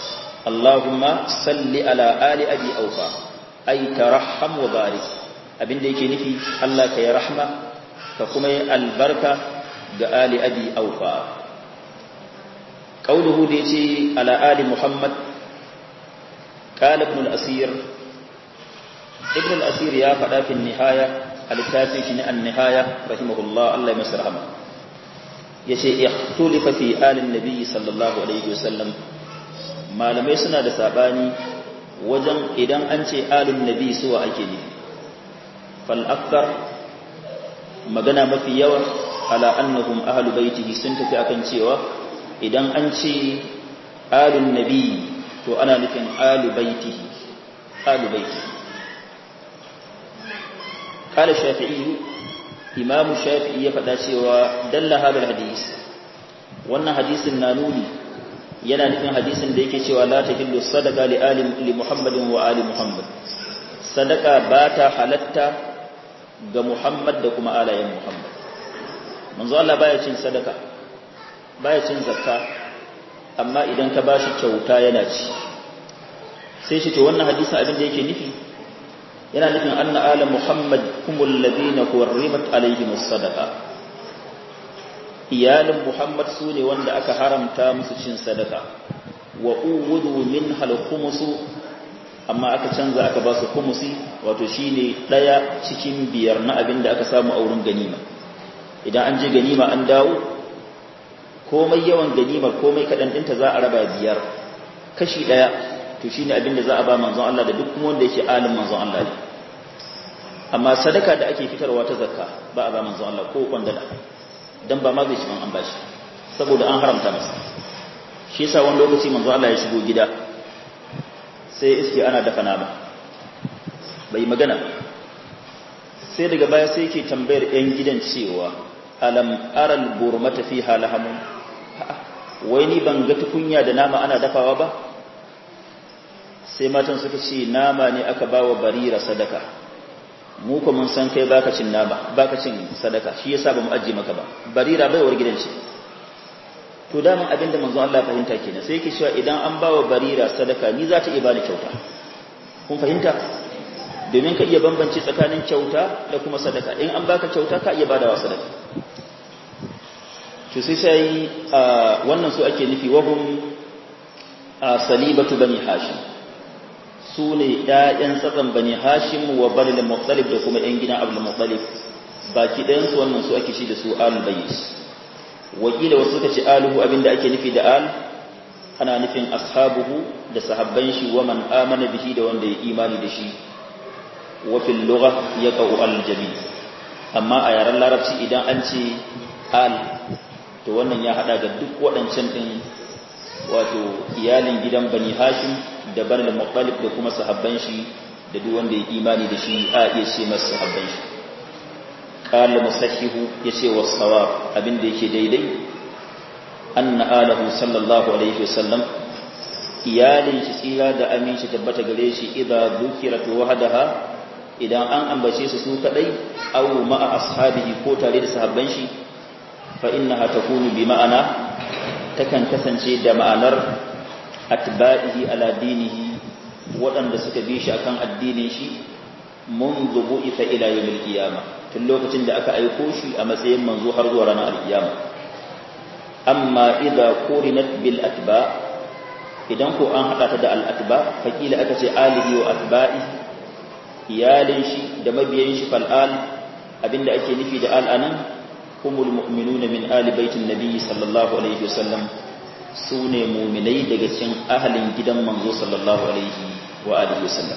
Allahumma salli ala ali abi aufa ay tarham wa barik abinda yake nufi Allah ka yi rahma ka kuma yi albarka ga ali abi aufa qauluhu da yace ala ali muhammad qala ibn al-asir ibn al-asir ya faɗa fi nihaya a littafin shi ne an-nihaya rahimahullah Allah ya masa rahama yace ikhtulifa fi alin nabi sallallahu alaihi wasallam malamai suna da sabani wajen idan an ce alin nabi suwa ake nufi fal akthar magana mafi yawa ala annahum ahlu baitihi sun tafi akan cewa idan an ce alun nabi to ana nufin alu baitihi alu baitihi قال الشافعي إمام الشافعي يفدا cewa dalla hadal hadis wannan hadisin na nuni yana nufin hadisin da yake cewa la tahillu sadaqa li ali li muhammadin wa ali muhammad sadaka ba ta halatta ga muhammad da kuma alayen muhammad manzo Allah baya cin sadaka baya cin zakka amma idan ka bashi kyauta yana ci sai shi to wannan hadisin abin da yake nufi yana nufin anna ala muhammad humul ladina hurrimat alaihimus sadaqa iyalin muhammad su ne wanda aka haramta musu cin sadaka wa uwudu min hal khumusu amma aka canza aka ba su khumusi wato shine daya cikin biyar na abin da aka samu a wurin ganima idan an je ganima an dawo komai yawan ganimar komai kadan dinta za a raba biyar kashi daya to shine abin da za a ba manzon Allah da duk wanda yake alim manzon Allah ne amma sadaka da ake fitarwa ta zakka ba a ba manzon Allah ko kwandala dan ba ma zai ci an bashi saboda an haramta masa shi yasa wani lokaci manzon Allah ya shigo gida sai iske ana dafa nama bai magana sai daga baya sai yake tambayar yan gidan cewa alam aral burmata fiha lahamun wai ni ban ga tukunya da nama ana dafawa ba sai matan suka ce nama ne aka ba wa barira sadaka mu ko mun san kai baka cin nama baka cin sadaka shi yasa bamu ajiye maka ba barira baiwar gidan ce to daman abinda manzo Allah fahimta kenan sai yake cewa idan an ba wa barira sadaka ni za ta iya bani kyauta kun fahimta domin ka iya bambance tsakanin kyauta da kuma sadaka in an baka kyauta ka iya badawa sadaka to sai sai wannan su ake nufi wahum salibatu bani hashim su ne ‘ya'yan tsatsan bani hashim wa bani da mutsalif da kuma ‘yan gidan abu da mutsalif baki ɗayansu wannan su ake shi da su al-bayis wakila wasu suka ce aluhu abinda ake nufi da al ana nufin ashabuhu da sahabban shi wa man amana bihi da wanda ya imani da shi wa fil lugha yaqau al-jami amma a yaren larabci idan an ce al to wannan ya hada ga duk waɗancan din wato iyalin gidan bani hashim da bani da muttalib da kuma sahabban shi da duk wanda ya imani da shi a iya ce masa sahabban shi qala musahihu yace was sawab abinda yake daidai anna alahu sallallahu alaihi wasallam iyalin shi tsira da aminci tabbata gare shi idza dhukirat wahdaha idan an ambace su su kadai aw ma'a ashabihi ko tare da sahabban shi fa innaha takunu bi ma'ana takan kasance da ma'anar atba'ihi ala dinihi waɗanda suka bi shi akan addinin shi منذ بعث ila yawmil qiyama tun lokacin da aka aiko shi a matsayin manzo har zuwa ranar alkiyama amma idza qurinat bil atba idan ko an hada ta da al atba fakila aka ce alihi wa atba'i iyalin shi da mabiyan shi fal al abinda ake nufi da al anan humul mu'minuna min ali baitin nabiyyi sallallahu alaihi wasallam su ne muminai daga cikin ahalin gidan manzo sallallahu alaihi wa alihi wasallam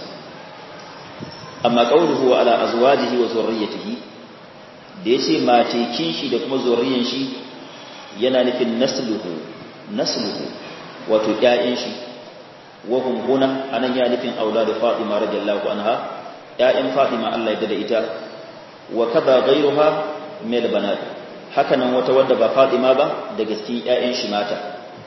amma qawluhu ala azwajihi wa zurriyyatihi da yace matekin shi da kuma zurriyan shi yana nufin nasluhu nasluhu wato ƴaƴan shi wa hum huna anan ya nufin auladu fatima radiyallahu anha ƴaƴan fatima Allah ya da ita wa kaza ghayruha min banat hakanan wata wadda ba fatima ba daga cikin ƴaƴan shi mata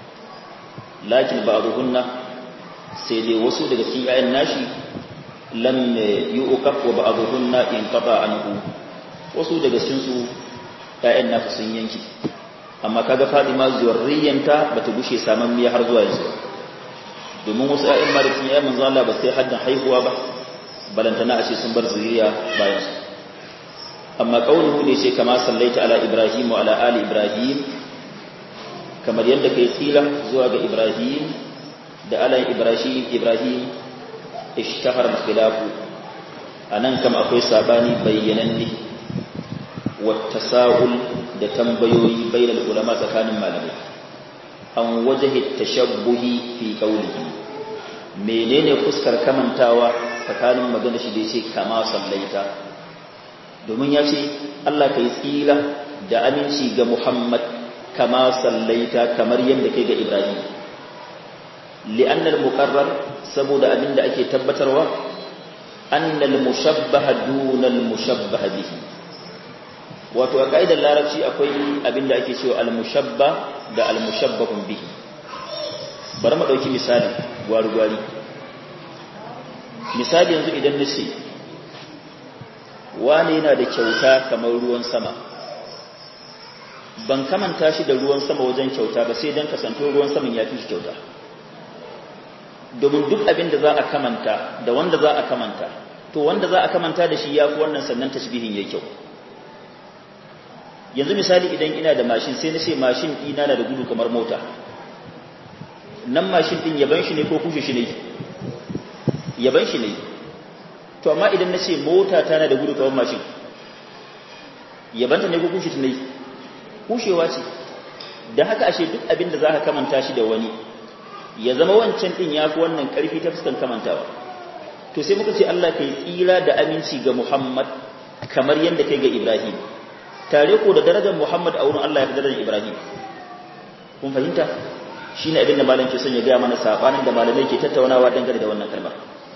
lakin ba'dhunna sai dai wasu daga cikin ƴaƴan nashi lam yu'qaf wa ba'dhunna in qata anhu wasu daga cikin su ƴaƴan nasu sun yanki amma kaga Fatima zurriyanta bata gushe saman miya har zuwa yanzu domin wasu ƴaƴan ma da cikin ƴaƴan manzo Allah ba sai haddan haihuwa ba balantana a ce sun bar zuriya bayan su amma qauluhu ne ce kama sallaita ala ibrahim wa ala ali ibrahim kamar yadda kai tsira zuwa ga ibrahim da ala ibrahim ibrahim ishtahar khilafu anan kam akwai sabani bayyananne wa tasahul da tambayoyi bainal ulama tsakanin malamai an wajhi tashabbuhi fi qawlihi menene fuskar kamantawa tsakanin magana shi da yace kama sallaita domin ya ce Allah kai tsira da aminci ga Muhammad kama sallaita kamar yadda kai ga Ibrahim li'annal muqarrar saboda abinda ake tabbatarwa annal mushabbaha dunal mushabbaha bihi wato a kaidar larabci akwai abinda ake cewa al mushabba da al mushabbahun bihi bari mu dauki misali gwari-gwari misali yanzu idan nace wani yana da kyauta kamar ruwan sama ban kamanta shi da ruwan sama wajen kyauta ba sai don kasanto ruwan saman ya fi shi kyauta domin duk abin da za a kamanta da wanda za a kamanta to wanda za a kamanta da shi ya fi wannan sannan tashbihin ya kyau yanzu misali idan ina da mashin sai na ce mashin ɗina na da gudu kamar mota nan mashin ɗin yaban shi ne ko kushe shi ne yaban shi ne to amma idan na ce mota tana da gudu kamar mashin yabanta ne ko kushe ta ne kushewa ce da haka ashe duk abin da za ka kamanta shi da wani ya zama wancan ɗin ya fi wannan ƙarfi ta fuskan kamantawa to sai muka ce Allah ka yi tsira da aminci ga Muhammad kamar yadda kai ga Ibrahim tare ko da darajar Muhammad a wurin Allah ya fi darajar Ibrahim kun fahimta shi ne abin da malam ke son ya gaya mana saɓanin da malamai ke tattaunawa dangane da wannan kalmar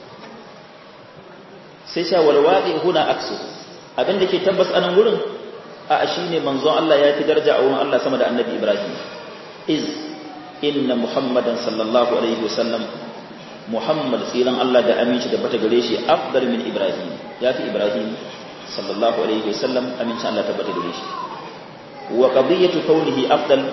sai sha walwaɗi huna aksu abin da ke tabbas a nan wurin a shi ne manzon Allah ya fi daraja a wurin Allah sama da annabi Ibrahim iz inna muhammadan sallallahu alaihi wasallam muhammad tsiran Allah da aminci da bata gare shi afdal min Ibrahim ya fi Ibrahim sallallahu alaihi wasallam aminci Allah ta bata gare shi wa qadiyatu kaunihi afdal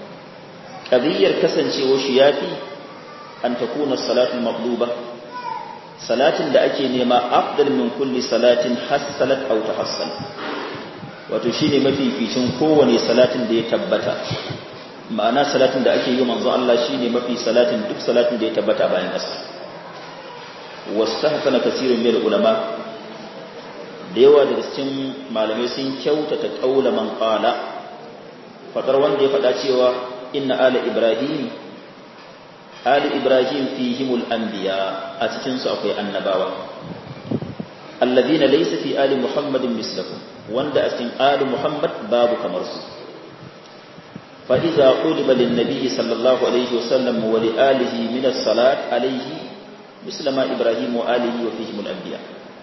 qadiyar kasancewa shi yafi an takuna salatu maqluba salatin da ake nema afdal min kulli salatin hassalat aw tahassal wato shine mafificin kowane salatin da ya tabbata ma'ana salatin da ake yi manzo Allah shine mafi salatin duk salatin da ya tabbata bayan ƙasa wastahsana kaseerun min ulama da yawa daga cikin malamai sun kyautata qaula man qala fadar wanda ya faɗa cewa inna ala ibrahim ali ibrahim fihimul anbiya a cikin su akwai annabawa alladhina laysa fi ali muhammadin mislahum wanda a cikin ali muhammad babu kamar su fa idza quliba lin nabiy sallallahu alaihi wasallam wa li alihi min as-salat alaihi mislama ibrahim wa alihi wa fihimul anbiya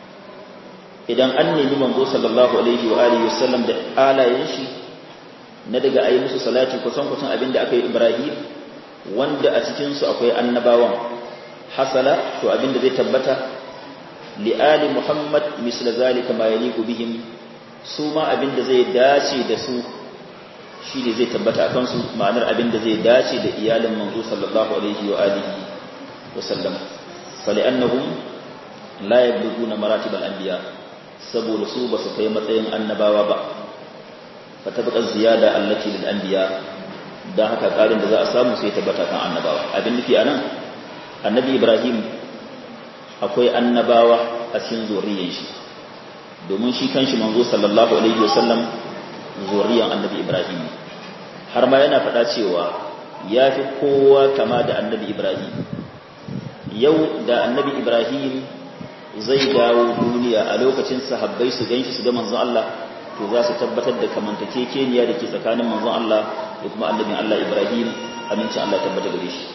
idan an nemi manzo sallallahu alaihi wa alihi wasallam da alayen shi na daga ayi musu salati kusan kusan abinda aka yi ibrahim wanda a cikinsu akwai annabawan hasala to abinda zai tabbata li'ali muhammad misla zalika ma yaliqu bihim su ma abinda zai dace da su shi ne zai tabbata akan su ma'anar abinda zai dace da iyalin manzo sallallahu alaihi wa alihi wa sallam fali'annahum la yablughuna maratib al-anbiya saboda su ba su kai matsayin annabawa ba fa tabqa ziyada allati lil anbiya don haka ƙarin da za a samu sai tabbata kan annabawa abin nufi a nan annabi ibrahim akwai annabawa a cikin zuriyar shi domin shi kanshi manzo sallallahu alaihi wasallam zuriyar annabi ibrahim har ma yana faɗa cewa ya fi kowa kama da annabi ibrahim yau da annabi ibrahim zai dawo duniya a lokacin sahabbai su ganshi su ga manzon Allah to za su tabbatar da kamantakekeniya da ke tsakanin manzon Allah da kuma annabin Allah Ibrahim amincin Allah tabbata gare shi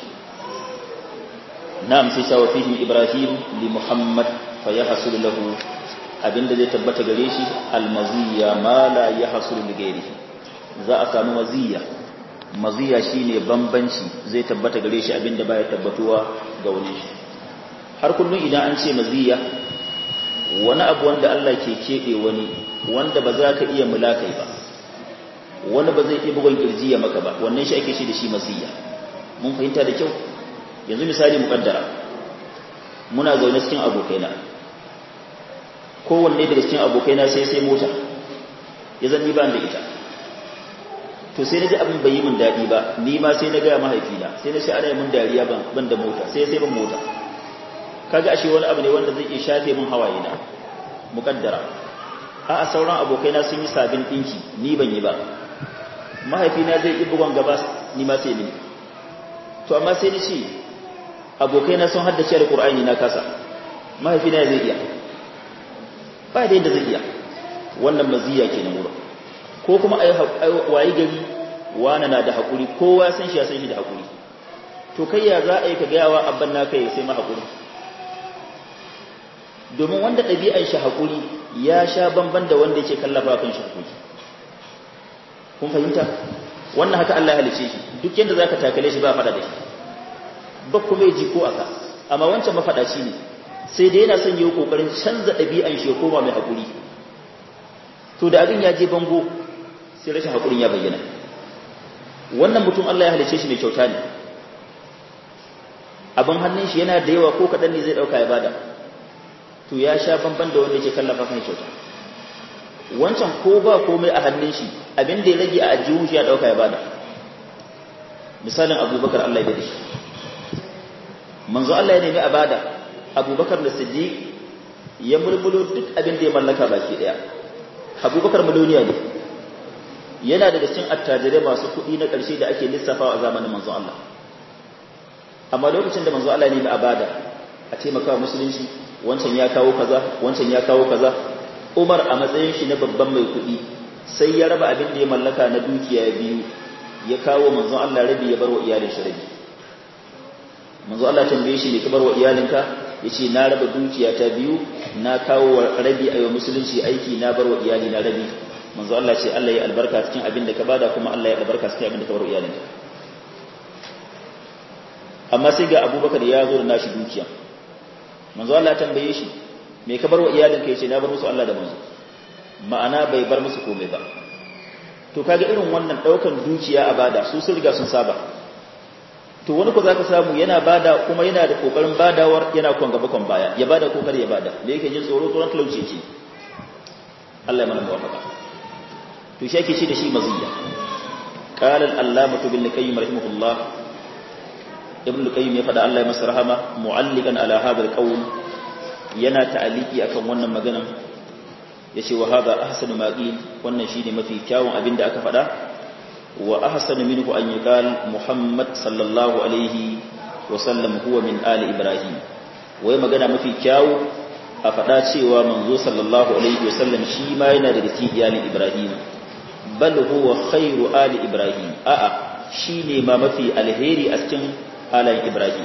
na'am sai cewa fihim Ibrahim li Muhammad fa yahsul lahu abinda zai tabbata gare shi almaziya ma la yahsul li ghairihi za a samu maziya maziya shine bambanci zai tabbata gare shi abinda baya tabbatuwa ga wani shi har kullun idan an ce maziya wani abu wanda Allah ke keɓe wani wanda ba za ka iya mulakai ba wani ba zai iya bugon kirji ya maka ba wannan shi ake shi da shi masiya mun fahimta da kyau yanzu misali muƙaddara muna zaune cikin abokaina kowanne daga cikin abokaina sai sai mota ya zan ni ba da ita to sai na ji abin bai yi min daɗi ba ni ma sai na gaya mahaifina sai na shi ana yi min dariya ban da mota sai sai ban mota kaga ashe wani abu ne wanda zai iya shafe min hawaye na muƙaddara a a sauran abokaina sun yi sabin ɗinki ni ban yi ba mahaifina zai yi bugon gaba ni ma sai ni to amma sai ni ce abokaina sun haddace alƙur'ani na kasa mahaifina zai iya ba da yadda zai iya wannan maziya ke nan wurin ko kuma a wayi gari wane na da haƙuri kowa san shi ya san shi da haƙuri to kai ya za a yi ka gayawa abban naka ya sai ma haƙuri domin wanda ɗabi'an shi haƙuri ya sha bamban da wanda yake kallafa kan shi haƙuri kun fahimta wannan haka Allah ya halice shi duk yanda zaka takale shi ba faɗa da shi ba kuma ya ji ko aka amma wancan mafaɗaci ne sai dai yana son yi kokarin canza ɗabi'an shi ya koma mai haƙuri to da abin ya je bango sai rashin haƙurin ya bayyana wannan mutum Allah ya halice shi mai kyauta ne abin hannun shi yana da yawa ko kaɗan ne zai ɗauka ya bada to ya sha bamban da wanda yake kallafa kan kyauta wancan ko ba komai a hannun shi abin da ya rage a ajihun shi ya ɗauka ya bada misalin abubakar Allah ya da shi manzo Allah ya nemi a bada abubakar da siddiq ya mulmulo duk abin da ya mallaka baki daya abubakar miloniya ne yana daga cikin attajirai masu kuɗi na ƙarshe da ake lissafawa a zamanin manzo Allah amma lokacin da manzo Allah ne a bada a taimaka musulunci wancan ya kawo kaza wancan ya kawo kaza Umar a matsayin shi na babban mai kuɗi sai ya raba abin da ya mallaka na dukiya biyu ya kawo manzo Allah rabi ya bar wa iyalin shi rabi manzo Allah tambaye shi ne ka bar wa iyalinka yace na raba dukiya ta biyu na kawo rabi ayo musulunci aiki na bar wa iyali na rabi manzo Allah ce Allah ya albarka cikin abin da ka bada kuma Allah ya albarka cikin abin da ka bar wa iyalinka amma sai ga Abubakar ya zo da nashi dukiya manzo Allah ya tambaye shi me ka bar wa iyalinka yace na bar musu Allah da manzo ma'ana bai bar musu komai ba to kaga irin wannan daukan dukiya a bada su sun riga sun saba to wani ko zaka samu yana bada kuma yana da kokarin badawar yana kon gaba kon baya ya bada kokari ya bada da yake jin tsoro tsoron talauci ce Allah ya mana muwafaqa to shi yake ce da shi maziya qala al-allamah ibn qayyim rahimahullah ibn qayyim ya fada Allah ya masa rahama mu'allikan ala hadha al-qawl yana ta'aliki akan wannan maganan yace wa hadha ahsanu ma qil wannan shine mafi kyawun abinda aka fada wa ahsanu minhu an yuqal muhammad sallallahu alaihi wa sallam huwa min ali ibrahim wai magana mafi kyawu a fada cewa manzo sallallahu alaihi wa sallam shi ma yana daga cikin iyalin ibrahim bal huwa khairu ali ibrahim a'a shine ma mafi alheri a cikin alayin ibrahim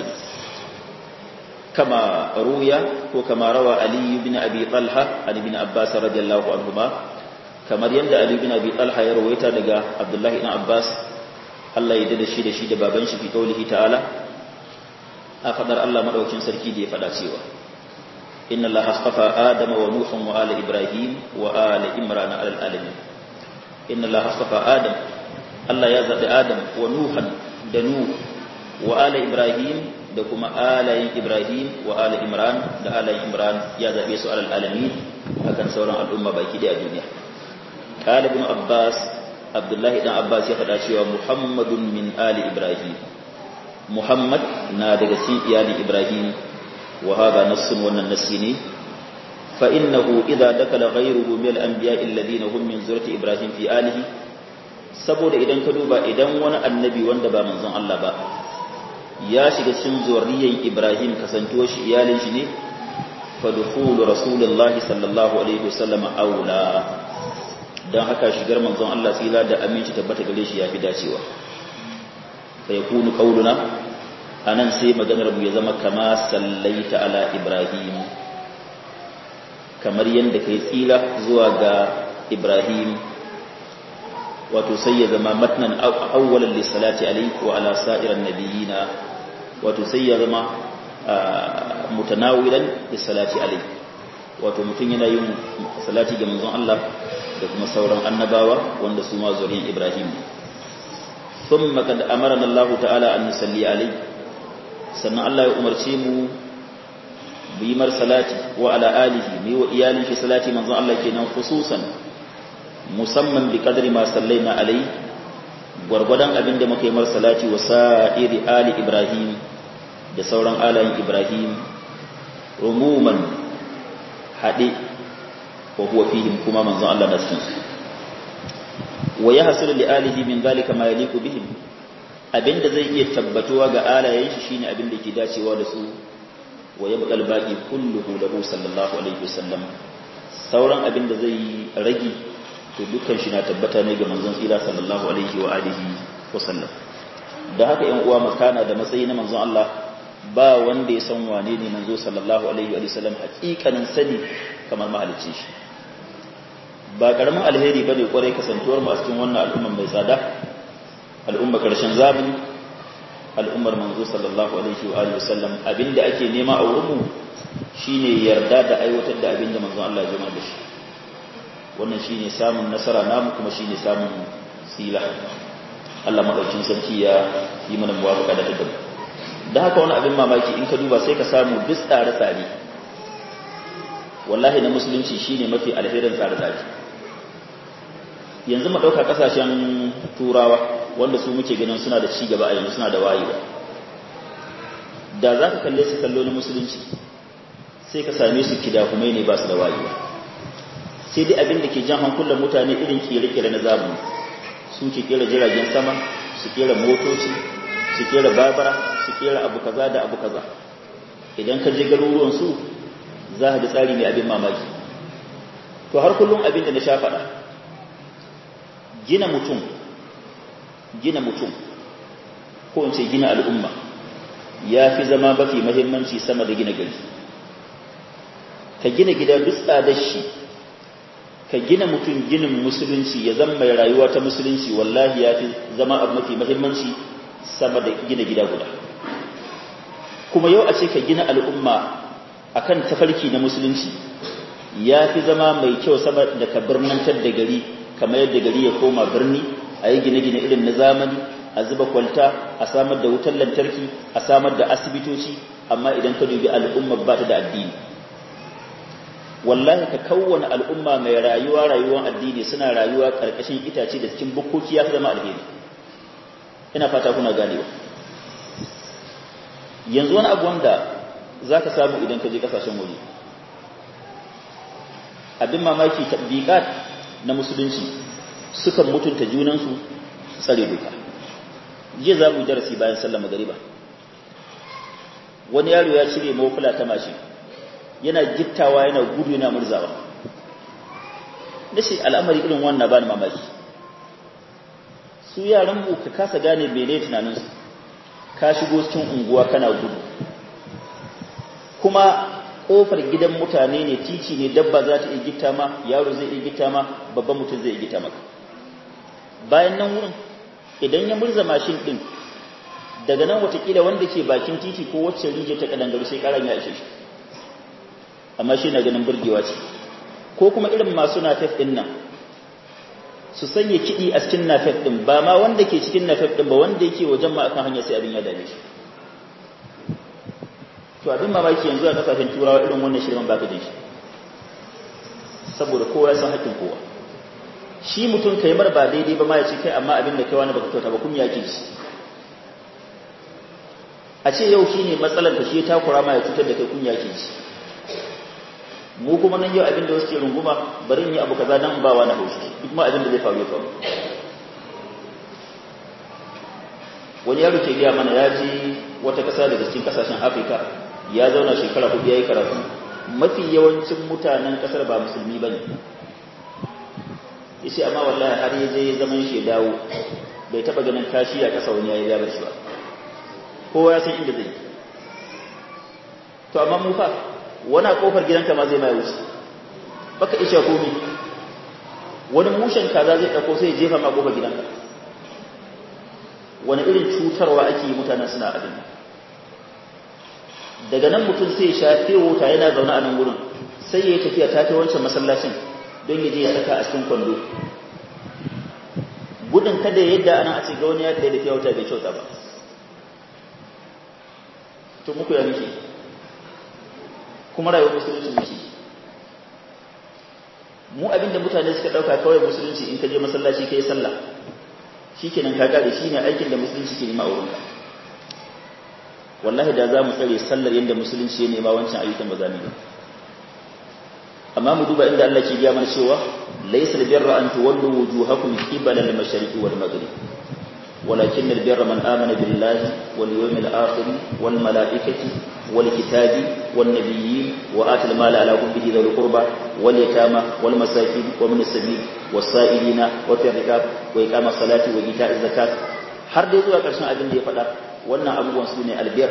kama ruya ko kama rawa ali ibn abi talha ali ibn abbas radiyallahu anhuma kamar yadda ali ibn abi talha ya rawaita daga abdullah ibn abbas Allah ya dada shi da shi da baban shi fi kaulihi ta'ala a fadar Allah madaukin sarki da ya fada cewa inna allaha astafa adama wa nuhan wa ala ibrahim wa ala imran ala alamin inna allaha astafa adam Allah ya zabi adam wa nuhan da nuh wa ala ibrahim da kuma alayin ibrahim wa ala imran da alayin imran ya zabe su alal alamin akan sauran al'umma baki da duniya qala ibn abbas abdullah ibn abbas ya faɗa cewa muhammadun min ali ibrahim muhammad na daga cikin iyali ibrahim wa hada nassun wannan nassi ne fa innahu idza dakala ghayruhu min al-anbiya alladhina hum min zurati ibrahim fi alihi saboda idan ka duba idan wani annabi wanda ba manzon Allah ba ya shiga cikin zuriyar Ibrahim kasantuwa shi iyalin shi ne fa dukhulu rasulullahi sallallahu alaihi wasallam aula dan haka shigar manzon Allah tsira da aminci tabbata gare shi yafi dacewa fa yakunu qauluna anan sai maganar mu ya zama kama sallaita ala Ibrahim kamar yanda kai tsira zuwa ga Ibrahim wato sai ya zama matnan awwalan lisalati alayhi wa ala sa'iran nabiyina wato sai ya zama mutanawilan lisalati alayhi wato mutun yana yin salati ga manzon Allah da kuma sauran annabawa wanda su ma zuriyar Ibrahim thumma kad amarna Allah ta'ala an nusalli alayhi sannan Allah ya umarce mu mu yi mar salati wa ala alihi mu yi wa iyalin shi salati manzon Allah kenan khususan musamman bi kadri ma sallaina alai gwargwadon abin da muka yi mar salati wa sa'iri ali ibrahim da sauran alayin ibrahim rumuman haɗe wa huwa fihim kuma manzon Allah na cikin su wa yahsulu li alihi min zalika ma yaliqu bihim abinda zai iya tabbatuwa ga alayen shi shine abin da ke dacewa da su wa yabqa al-baqi kulluhu lahu sallallahu alaihi wasallam sauran abin da zai rage to dukkan shi na tabbata ne ga manzon tsira sallallahu alaihi wa alihi wasallam da haka yan uwa makana da matsayi na manzon Allah ba wanda ya san wane ne manzo sallallahu alaihi wa sallam hakikanin sani kamar mahalicci shi ba karamin alheri bane kwarai kasantuwar mu a cikin wannan al'umma mai tsada al'umma karshen zamani al'ummar manzo sallallahu alaihi wa alihi wasallam abinda ake nema a wurin mu shine yarda da aiwatar da abinda manzo Allah ya jama da shi wannan shine samun nasara namu kuma shine samun tsila Allah madaukin sarki ya yi mana muwafaqa da tadabbur da haka wani abin mamaki in ka duba sai ka samu duk tsare-tsare wallahi na musulunci shine mafi alherin tsare-tsare yanzu mu ɗauka ƙasashen turawa wanda su muke ganin suna da cigaba a yanzu suna da wayewa da za ka kalle su kallo na musulunci sai ka same su kidahumai ne ba su da wayewa sai dai abin da ke jan hankulan mutane irin kere-kere na zamani su ke kera jiragen sama su kera motoci su kera babara su kera abu kaza da abu kaza idan ka je garuruwan su za ka ga tsari mai abin mamaki to har kullum abin da na sha faɗa gina mutum gina mutum ko in ce gina al'umma ya fi zama mafi mahimmanci sama da gina gari ka gina gida duk tsadar shi ka gina mutum ginin musulunci ya zama mai rayuwa ta musulunci wallahi ya fi zama abu mafi mahimmanci sama da gina gida guda kuma yau a ce ka gina al'umma akan tafarki na musulunci ya fi zama mai kyau sama da ka birnantar da gari kamar yadda gari ya koma birni a yi gine-gine irin na zamani a zuba kwalta a samar da wutar lantarki a samar da asibitoci amma idan ka dubi al'umma ba ta da addini wallahi ka kawwana al'umma mai rayuwa rayuwar addini suna rayuwa ƙarƙashin itace da cikin bukkoki ya fi zama alheri ina fata kuna ganewa yanzu wani abu wanda za ka samu idan ka je ƙasashen waje abin mamaki tabbiƙat na musulunci sukan mutunta junansu su tsare doka jiya za mu darasi bayan sallar magariba wani yaro ya cire mawukula ta mashi yana gittawa yana gudu yana murzawa da shi al'amari irin wannan ba ni mamaki su yaran mu ka kasa gane mene tunaninsu ka shigo cikin unguwa kana gudu kuma kofar gidan mutane ne titi ne dabba za ta iya gitta ma yaro zai iya gitta ma babban mutum zai iya gitta maka bayan nan wurin idan ya murza mashin din daga nan watakila wanda ke bakin titi ko wacce rije ta kadangaru sai karan ya ishe shi amma shi na ganin burgewa ce ko kuma irin masu nafef din nan su sanya kiɗi a cikin nafef din ba ma wanda ke cikin nafef din ba wanda yake wajen ma akan hanya sai abin ya dame shi to abin mamaki yanzu a kasashen turawa irin wannan shirman baka da shi saboda kowa ya san hakkin kowa shi mutum kai mar ba daidai ba ma ya ce kai amma abin da kai wani baka kyauta ba kuma ya ke shi a ce yau shine matsalar da shi ya takura ma ya cutar da kai kunya ke shi mu kuma nan yau abin da wasu ke runguma bari in yi abu kaza dan ba wani haushi duk ma abin da zai faru ya faru wani yaro ke gaya mana ya je wata kasa daga cikin kasashen afirka ya zauna shekara hudu ya yi karatu mafi yawancin mutanen kasar ba musulmi ba ne ya ce amma wallahi har ya je zaman shi ya dawo bai taba ganin kashi a kasa wani ya yi yabar shi ba kowa ya san inda zai to amma mu fa wani kofar gidanka ma zai mai wuce baka isha komi wani mushen kaza zai ɗauko sai jefa ma kofar gidanka wani irin cutarwa ake yi mutanen suna abin daga nan mutum sai sha wuta yana zaune a nan wurin sai ya yi tafiya ta kai wancan masallacin don ya je ya saka a cikin kwando gudun kada yadda ana a ce ga wani ya da fiye wuta bai kyauta ba to muku ya muke kuma rayuwar musulunci muke mu abinda mutane suka dauka kawai musulunci in ka je masallaci kai sallah shikenan ka gare shine aikin da musulunci ke nema a wurinka wallahi da za mu tsare sallar yadda musulunci ya nema wancan ayyukan ba za mu yi amma mu duba inda Allah ke gaya mana cewa laysa albirra an tuwallu wujuhakum qibala al-mashriqi wal maghrib ولكن البر من آمن بالله واليوم الآخر والملائكة والكتاب والنبيين وآتى المال على حبه ذوي القربى واليتامى والمساكين ومن السبيل والسائلين وفي الركاب وإقام الصلاة وإيتاء الزكاة har dai zuwa ƙarshen abin da ya faɗa wannan abubuwan su ne albiyar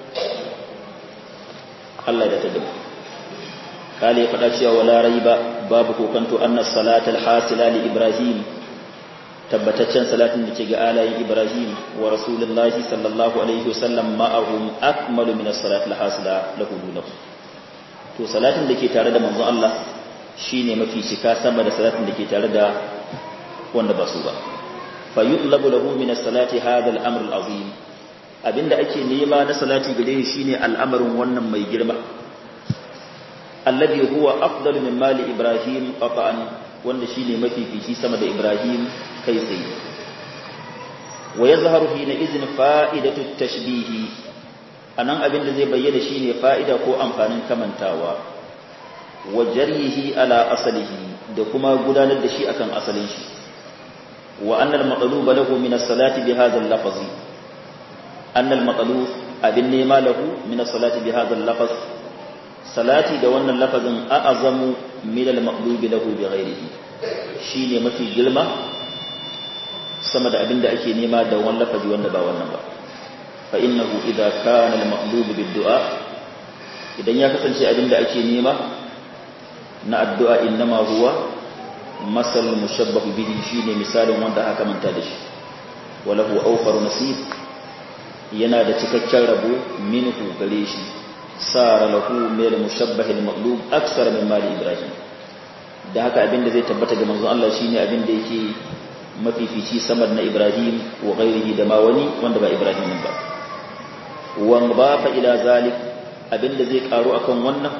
Allah da ta gaba kale ya faɗa cewa wala raiba babu kokanto anna salatal hasila li ibrahim tabbataccen salatin da ke ga alayin Ibrahim wa Rasulullahi sallallahu alaihi wasallam ma'ahum akmalu min as-salati al-hasila lahu dunahu to salatin da ke tare da manzon Allah shine mafi cika sama da salatin da ke tare da wanda ba su ba fa yutlabu lahu min as-salati hadha al-amr al-azim abinda ake nema na salati gare shi shine al'amarin wannan mai girma alladhi huwa afdalu min mali Ibrahim qata'an wanda shine mafifici sama da Ibrahim kai tsaye wa yazharu hina izin fa'idatu tashbihi anan abin da zai bayyana shine fa'ida ko amfanin kamantawa wa jarihi ala asalihi da kuma gudanar da shi akan asalin shi wa annal maqluba lahu min as-salati bi hadha al-lafz annal maqlub abin nema lahu min as-salati bi hadha al-lafz salati da wannan lafazin a'azamu min al-maqlubi lahu bi ghairihi shine mafi girma sama da abinda ake nema da wannan lafazi wanda ba wannan ba fa innahu idza kana al-maqlubu bid-du'a idan ya kasance abinda ake nema na addu'a innama huwa masal mushabbahu bihi shine misalin wanda aka manta da shi walahu awfaru nasib yana da cikakken rabo minhu gare shi sara lahu mil mushabbah al-maqlub aksar min mali ibrahim da haka abinda zai tabbata ga manzon Allah shine abinda yake mafifici samar na ibrahim wa ghairihi da ma wani wanda ba ibrahim ba wa bafa ila zalik abinda zai karu akan wannan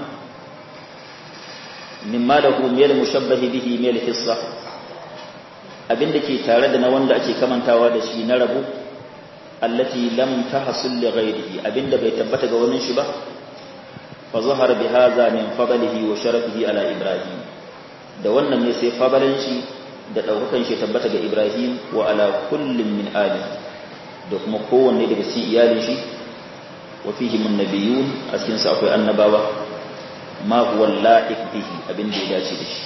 mimma lahu mil mushabbah bihi mil hissa abinda ke tare da na wanda ake kamantawa da shi na rabu allati lam tahsul li ghairihi abinda bai tabbata ga wani shi ba fa zahara bi hadha min fadlihi wa sharafihi ala ibrahim da wannan ne sai fadalan shi da daukakan shi tabbata ga ibrahim wa ala kullin min ali da kuma kowanne daga cikin iyalin shi wa fihi mun nabiyun a cikin sa akwai annabawa ma huwa la'iq bihi abinda ya dace da shi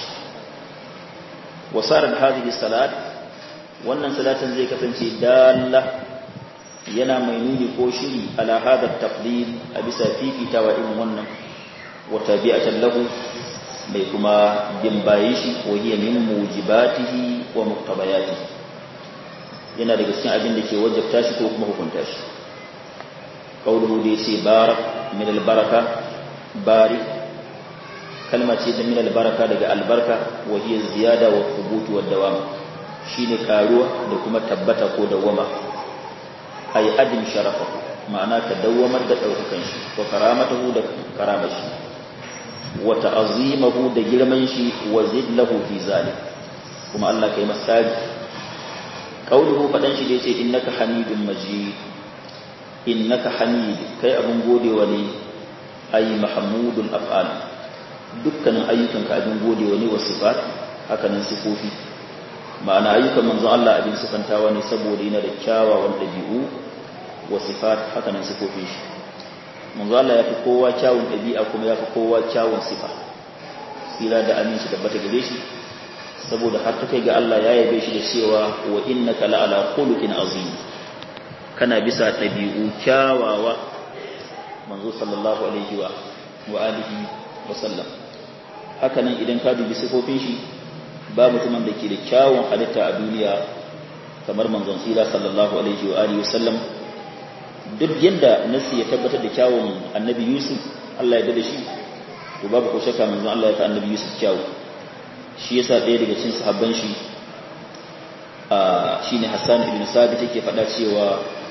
wa sarat hadhihi salat wannan salatin zai kasance dalla yana mai nuni ko shiri ala hada tafdil a bisa fifitawa irin wannan wa tabi'atan lahu mai kuma bin bayan shi ko hiya min mujibatihi wa muqtabayatihi yana daga cikin abin da ke wajabta shi ko kuma hukunta shi qawluhu da yace barak min albaraka bari kalma ce da min albaraka daga albarka wa hiya ziyada wa thubut wa dawam shine karuwa da kuma tabbata ko dawama ay adim sharafahu ma'ana ka dawamar da daukakan shi wa karamatahu da karamar shi wa ta'azimahu da girman shi wa zillahu fi zalik kuma Allah kai masali qauluhu fadan shi da yace innaka hamidun majid innaka hamid kai abun godewa ne ay mahmudul af'al dukkanin ayyukanka abin godewa ne wa sifat hakanan sifofi ma'ana ayyukan manzon Allah abin sifantawa ne saboda yana da kyawawan dabi'u wa sifat hakanan sifofin shi manzo Allah ya fi kowa kyawun ɗabi'a kuma ya fi kowa kyawun sifa tsira da aminci tabbata gare shi saboda har ta kai ga Allah ya yabe shi da cewa wa innaka la'ala khuluqin azim kana bisa ɗabi'u kyawawa manzo sallallahu alaihi wa wa alihi wa sallam haka nan idan ka dubi sifofin shi ba mutumin da ke da kyawun halitta a duniya kamar manzon tsira sallallahu alaihi wa alihi wa sallam duk yadda nasi ya tabbatar da kyawun annabi yusuf Allah ya da shi to babu ko shakka manzon Allah ya fa annabi yusuf kyawu shi yasa ɗaya daga cikin sahabban shi a shine Hassan ibn Sabit yake faɗa cewa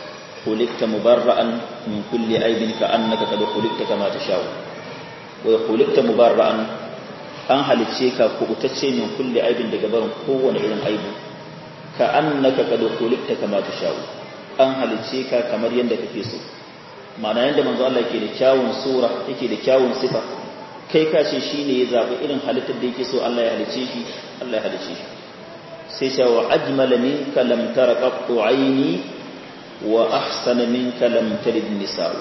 khuliqta mubarra'an min kulli aibin ka annaka qad khuliqta kama tashau wa khuliqta mubarra'an an halicce ka kubutacce min kulli aibin daga barin kowane irin aibu ka annaka qad khuliqta kama tashau an halicce ka kamar yanda kake so ma'ana yanda manzo Allah yake da kyawun sura yake da kyawun sifa kai ka ce shine ya zabi irin halittar da yake so Allah ya halicce shi Allah ya halicce shi sai ce wa ajmala minka lam tara qattu aini wa ahsana minka lam talid nisa'u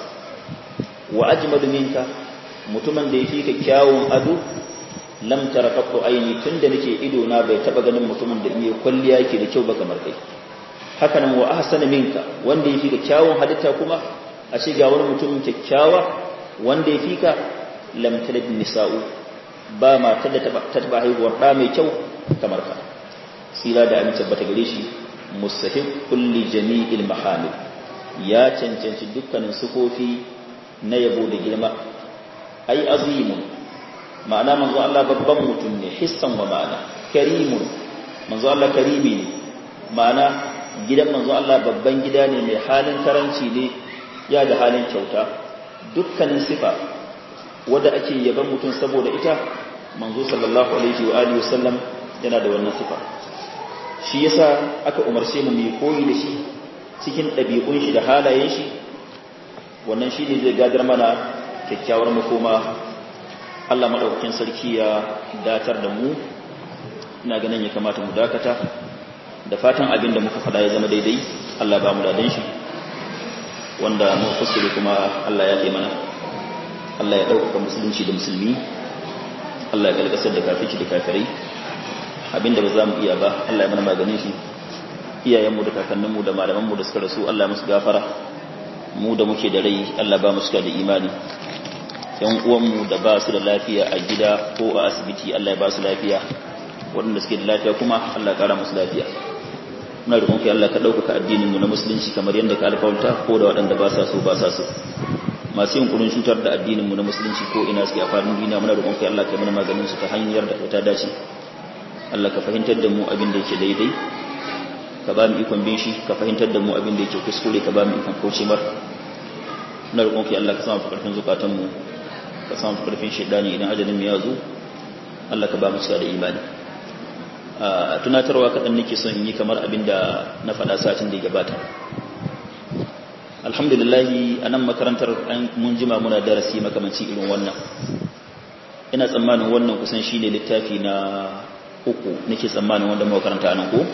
wa ajmalu minka mutumin da yake ka kyawun ado lam tara qattu aini tunda nake ido na bai taba ganin mutumin da iya kwalliya yake da kyau ba kamar kai haka nan wa ahsana minka wanda yake ka kyawun halitta kuma a ce ga wani mutum kyakkyawa wanda yake ka lam talid nisa'u ba ma ta da taba haihuwar da mai kyau kamar ka sira da amince bata gare shi mustahib kulli jami'il mahamid ya cancanci dukkanin sufofi na yabo da girma ai azimun ma'ana manzo Allah babban mutum ne hissan wa ma'ana karimun manzo Allah karimi ne ma'ana gidan manzo Allah babban gida ne mai halin karanci ne ya da halin kyauta dukkanin sifa wadda ake yaban mutum saboda ita manzo sallallahu alaihi wa alihi wasallam yana da wannan sifa shi yasa aka umarce mu mai koyi da shi cikin ɗabi'un shi da halayen shi wannan shi ne zai gadar mana kyakkyawar makoma Allah maɗaukakin sarki ya datar da mu ina ganin ya kamata mu dakata da fatan abin da muka faɗa ya zama daidai Allah ba mu dadan shi wanda mu kusuri kuma Allah ya ke mana Allah ya ɗaukaka musulunci da musulmi Allah ya galgasar da kafici da kafirai abinda ba za mu iya ba Allah ya mana maganin shi iyayenmu da kakanninmu da malamanmu da suka rasu Allah ya musu gafara mu da muke da rai Allah ba mu suka da imani yan uwanmu da ba su da lafiya a gida ko a asibiti Allah ya ba su lafiya waɗanda suke da lafiya kuma Allah ya ƙara musu lafiya muna roƙon kai Allah ka ɗaukaka addinin mu na musulunci kamar yadda ka alƙawarta ko da waɗanda ba sa so ba sa so masu yin kurin cutar da addinin mu na musulunci ko ina suke a faɗin duniya muna roƙon kai Allah ka mana maganin su ta hanyar da ta dace Allah ka fahimtar da mu abin da yake daidai ka ba mu ikon bin shi ka fahimtar da mu abin da yake kuskure ka ba mu ikon kauce mar na roƙon ki Allah ka samu karfin zukatan mu ka samu karfin shaidani idan ajalin mu ya zo Allah ka ba mu cika da imani a tunatarwa kaɗan nake son yi kamar abin da na faɗa satin da ya gabata alhamdulillah a nan makarantar mun jima muna darasi makamanci irin wannan ina tsammanin wannan kusan shi ne littafi na uku nake tsammanin wanda muka karanta nan ko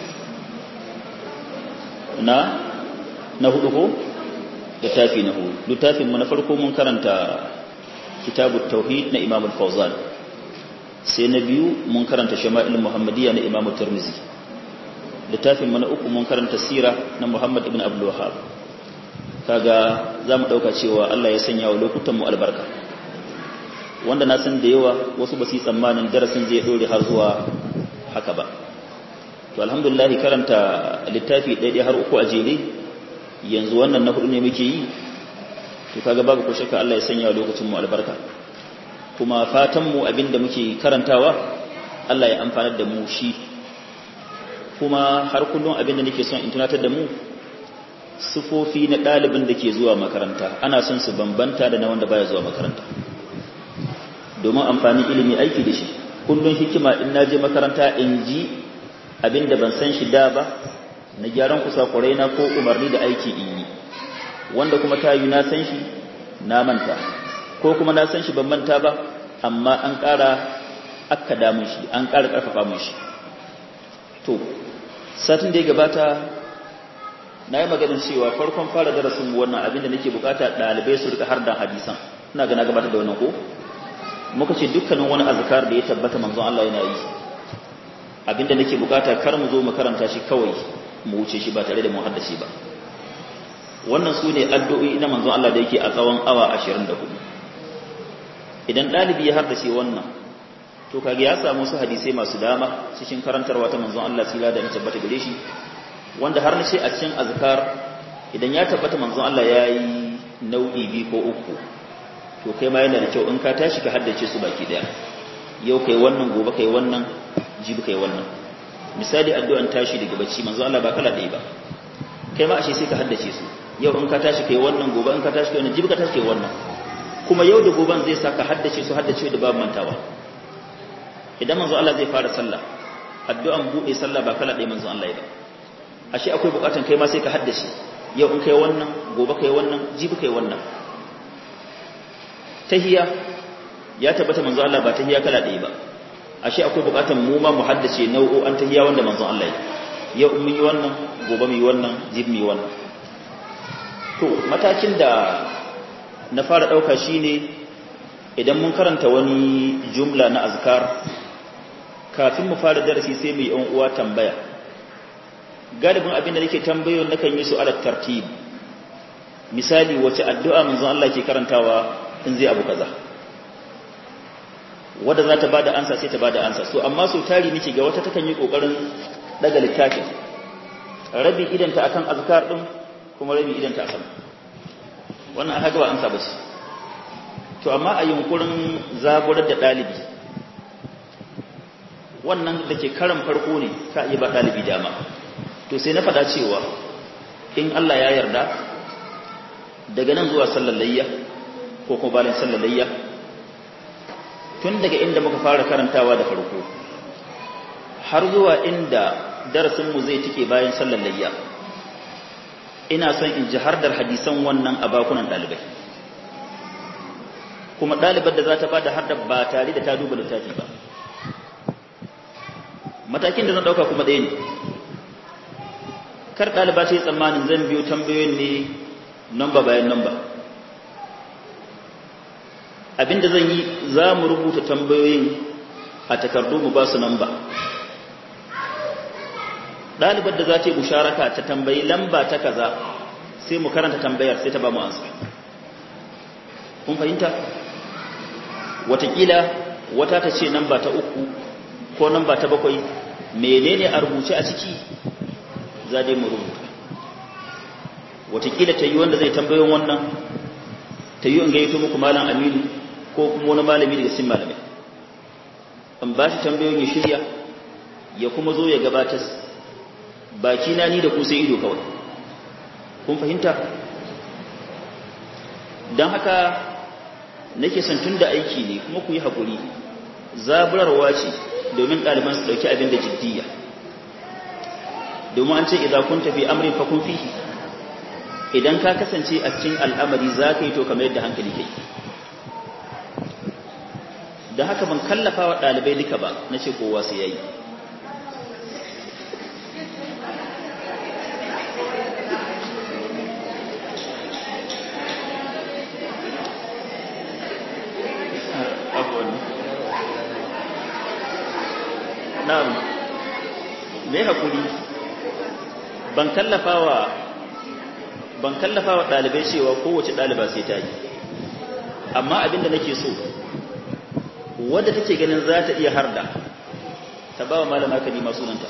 na na hudu ko littafi na hudu littafin mu na farko mun karanta kitabut tauhid na Imam al-Fawzan sai na biyu mun karanta shama'il muhammadiyya na Imam Tirmidhi littafin mu na uku mun karanta sira na Muhammad ibn Abdul Wahhab kaga zamu dauka cewa Allah ya sanya wa lokutan mu albarka wanda na san da yawa wasu ba su yi tsammanin darasin zai dore har zuwa haka ba to alhamdulillah karanta littafi ɗaya har uku a jere yanzu wannan na hudu ne muke yi to kaga babu ko shakka Allah ya sanya lokacin mu albarka kuma fatan mu abinda muke karantawa Allah ya amfanar da mu shi kuma har kullum abinda nake son in tunatar da mu sufofi na ɗalibin da ke zuwa makaranta ana son su bambanta da na wanda baya zuwa makaranta domin amfani ilimi aiki da shi kullum hikima in naje makaranta in ji abinda ban san shi da ba na gyaran kusakurai na ko umarni da aiki in yi wanda kuma ta yi na san shi na manta ko kuma na san shi ban manta ba amma an ƙara aka damun shi an ƙara ƙarfafa mun shi to satin da ya gabata na yi maganin cewa farkon fara darasin wannan abinda nake bukata ɗalibai su rika har da hadisan ina gana gabatar da wannan ko muka ce dukkanin wani azkar da ya tabbata manzon Allah yana yi abinda nake bukata kar mu zo mu karanta shi kawai mu wuce shi ba tare da mu haddace ba wannan su ne addu'o'i na manzon Allah da yake a tsawon awa 24 idan dalibi ya haddace wannan to kage ya samu su hadisai masu dama cikin karantarwa ta manzon Allah sila da na tabbata gare shi wanda har nace a cikin azkar idan ya tabbata manzon Allah yayi nau'i bi ko uku to kai ma yana da kyau in ka tashi ka haddace su baki daya yau kai wannan gobe kai wannan jibi kai wannan misali addu'an tashi daga bacci manzo Allah ba kala ɗaya ba kai ma ashe sai ka haddace su yau in ka tashi kai wannan gobe in ka tashi kai wannan jibi ka tashi kai wannan kuma yau da goben zai saka haddace su haddace da babu mantawa idan manzo Allah zai fara sallah addu'an buɗe sallah ba kala ɗaya manzo Allah ya ba ashe akwai bukatan kai ma sai ka haddace yau in kai wannan gobe kai wannan jibi kai wannan tahiyya ya tabbata manzo Allah ba tahiyya kala ɗaya ba ashe akwai bukatan mu ma mu haddace nau'o'an tahiyya wanda manzo Allah ya yau mun yi wannan gobe mu yi wannan jibi mu yi wannan to matakin da na fara ɗauka shine idan mun karanta wani jumla na azkar kafin mu fara darasi sai mu yi yan uwa tambaya galibin abin da nake tambayo nakan yi su ala tartib misali wace addu'a manzon Allah ke karantawa in zai abu kaza wanda za ta bada ansa sai ta bada ansa so amma so tari nake ga wata takan yi kokarin daga littafin rabi idan ta akan azkar din kuma rabi idan ta akan wannan aka ga ba ansa ba shi to amma a yunkurin zaburar da dalibi wannan da ke karan farko ne ka iya ba dalibi dama to sai na faɗa cewa in Allah ya yarda daga nan zuwa sallallayya ko kuma bayan sallallayya tun daga inda muka fara karantawa da farko har zuwa inda darasinmu zai tike bayan sallallayya ina son in ji hardar hadisan wannan a bakunan ɗalibai kuma ɗalibar da za ta ba da hardar ba tare da ta duba littafi ba matakin da zan ɗauka kuma ɗaya ne kar ɗaliba ta yi tsammanin zan biyo tambayoyin ne namba bayan namba abinda zan yi za mu rubuta tambayoyin a takardu mu ba su namba ɗalibar da za ta yi musharaka ta tambayi lamba ta kaza sai mu karanta tambayar sai ta ba mu ansa kun fahimta watakila wata ta ce namba ta uku ko namba ta bakwai menene a rubuce a ciki za dai mu rubuta watakila ta yi wanda zai tambayon wannan ta yi in gaito muku malam aminu ko kuma wani malami daga sin malamai in ba shi tambayoyin ya shirya ya kuma zo ya gabatar baki na ni da ku sai ido kawai kun fahimta don haka nake son tun da aiki ne kuma ku yi haƙuri zaburarwa ce domin ɗaliban su ɗauki abin da jiddiya domin an ce idan kun tafi amrin fa kun fihi idan ka kasance a cikin al'amari za ka yi to kamar yadda hankali kai da haka ban kallafa wa ɗalibai duka ba na ce kowa sai ya yi na'am me hakuri ban kallafawa ban kallafawa dalibai cewa kowace daliba sai ta yi amma abinda nake so wadda take ganin za ta iya harda ta ba wa malama kalima sunanta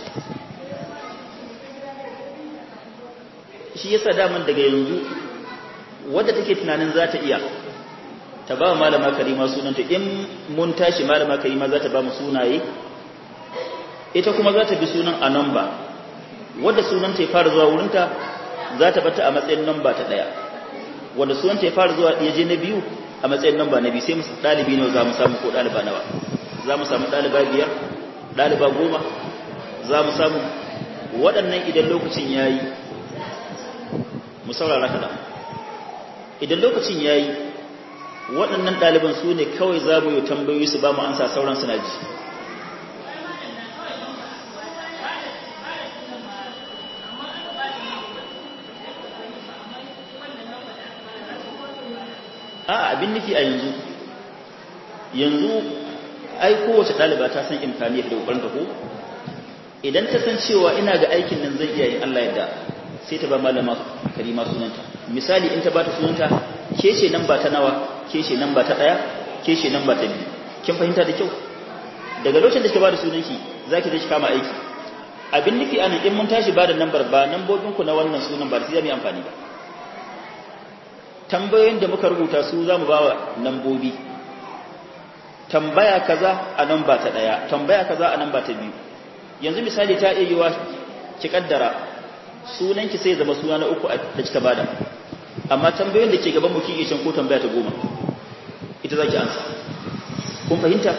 shi yasa daman daga yanzu wadda take tunanin za ta iya ta ba wa malama kalima sunanta in mun tashi malama kalima za ta ba mu sunaye ita kuma za ta bi sunan a namba wadda sunanta ya fara zuwa wurinta za ta bata a matsayin namba ta ɗaya wadda sunanta ya fara zuwa ya je na biyu a matsayin namba na biyu sai musu ɗalibi ne za mu samu ko ɗaliba nawa za mu samu ɗaliba biyar ɗaliba goma za mu samu waɗannan idan lokacin ya yi mu saurara kaɗan idan lokacin ya yi waɗannan ɗaliban su ne kawai za mu yi tambayoyi su ba mu ansa sauran suna ji a abin nufi a yanzu yanzu ai kowace ɗaliba ta san imkaniyar da ƙoƙarin ta ko idan ta san cewa ina ga aikin nan zai iya yin Allah yadda sai ta ba malama karima sunanta misali in ta ba ta sunanta ke ce nan ba ta nawa ke ce nan ba ta ɗaya ke ce nan ba ta biyu kin fahimta da kyau daga lokacin da kika ba da sunanki za ki je ki kama aiki abin nufi anan in mun tashi ba da nambar ba nambobinku na wannan sunan ba sai za mu yi amfani ba tambayoyin da muka rubuta su za mu ba wa nambobi tambaya kaza a nan ba ta ɗaya tambaya kaza a nan ba ta biyu yanzu misali ta iya yiwa ki kaddara sunanki sai zama suna na uku da kika bada amma tambayoyin da ke gaban mu kike can ko tambaya ta goma ita zaki ansa kun fahimta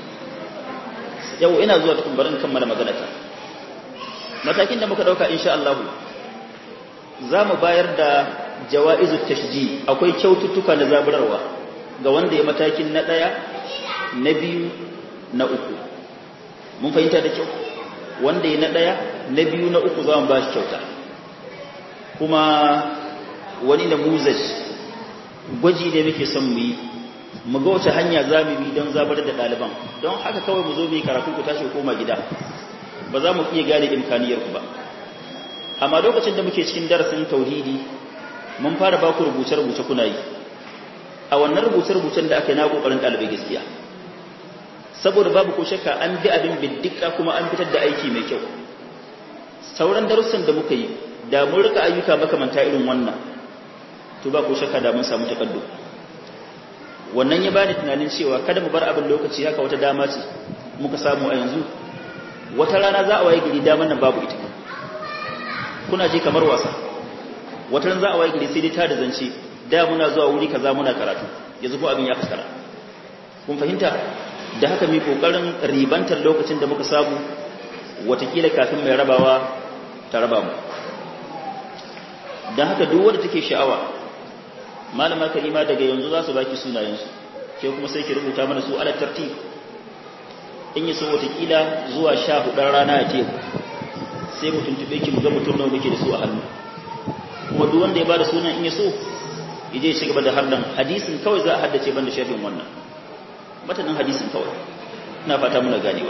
yau ina zuwa tukun barin kammala magana ta matakin da muka dauka insha Allah za mu bayar da jawa'izut tashji akwai kyaututtuka na zaburarwa ga wanda ya matakin na daya na biyu na uku mun fahimta da kyau wanda ya na daya na biyu na uku za mu ba shi kyauta kuma wani da muzaj gwaji ne muke son mu yi mu ga wace hanya za mu bi don zabar da ɗaliban don haka kawai mu zo mu yi karatu ku tashi koma gida ba za mu iya gane imkaniyar ku ba amma lokacin da muke cikin darasin tauhidi mun fara ba ku rubuce-rubuce kuna yi a wannan rubuce-rubucen da aka yi na kokarin ɗalibai gaskiya saboda babu ko shakka an bi abin biddika kuma an fitar da aiki mai kyau sauran darussan da muka yi da mun rika ayyuka makamanta irin wannan to ba ko shakka da mun samu takaddu wannan ya bani tunanin cewa kada mu bar abin lokaci haka wata dama ce muka samu a yanzu wata rana za a waye gari daman nan babu ita kuna je kamar wasa wata rana za a waye gari sai dai ta da zance da muna zuwa wuri kaza muna karatu yanzu ko abin ya fuskara kun fahimta da haka mai kokarin ribantar lokacin da muka samu watakila kafin mai rabawa ta raba mu don haka duk wanda take sha'awa malama kalima daga yanzu za su baki sunayensu ke kuma sai ki rubuta mana su ala tartib in yi so watakila zuwa sha hudar rana ya ce sai mu tuntube ki mu ga mutum nawa muke da su a hannu kuma duk wanda ya bada sunan in ya so ya je shi gaba da hardan hadisin kawai za a haddace banda shafin wannan matanin hadisin kawai ina fata muna ganewa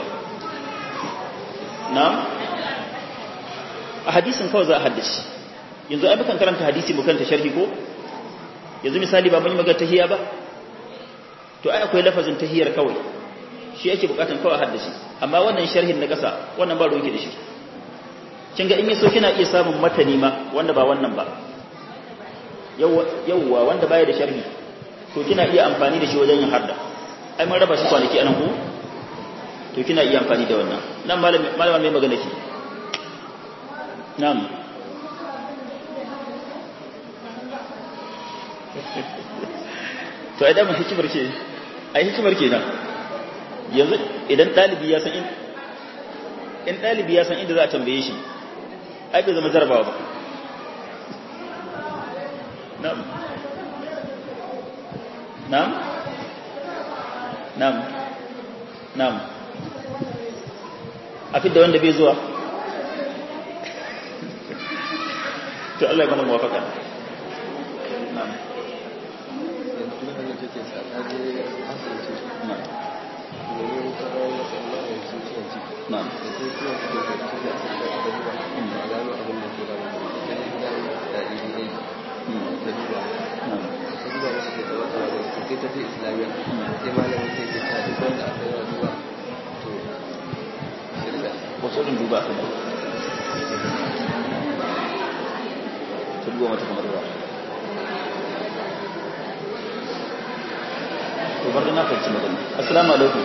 na a hadisin kawai za a haddace yanzu ai mukan karanta hadisi mu kanta sharhi ko yanzu misali ba mun yi magana tahiyya ba to ai akwai lafazin tahiyyar kawai shi yake bukatan kawai haddace amma wannan sharhin na kasa wannan ba ruwa yake da shi kin ga in yaso kina iya samun matani ma wanda ba wannan ba yawwa wanda baya da sharhi to kina iya amfani da shi wajen yin hadda ai mun raba shi kwanaki anan ku to kina iya amfani da wannan nan malama mai magana ki na'am to ai dama hikimar ce ai hikimar kenan yanzu idan dalibi ya san in in dalibi ya san inda za a tambaye shi ai bai zama jarabawa ba na'am na'am na'am na'am a fidda wanda bai zuwa to Allah ya mana muwafaka na'am na'am wasu ɗin duba su ta duba mata kamar ruwa to bar na fahimci magana assalamu alaikum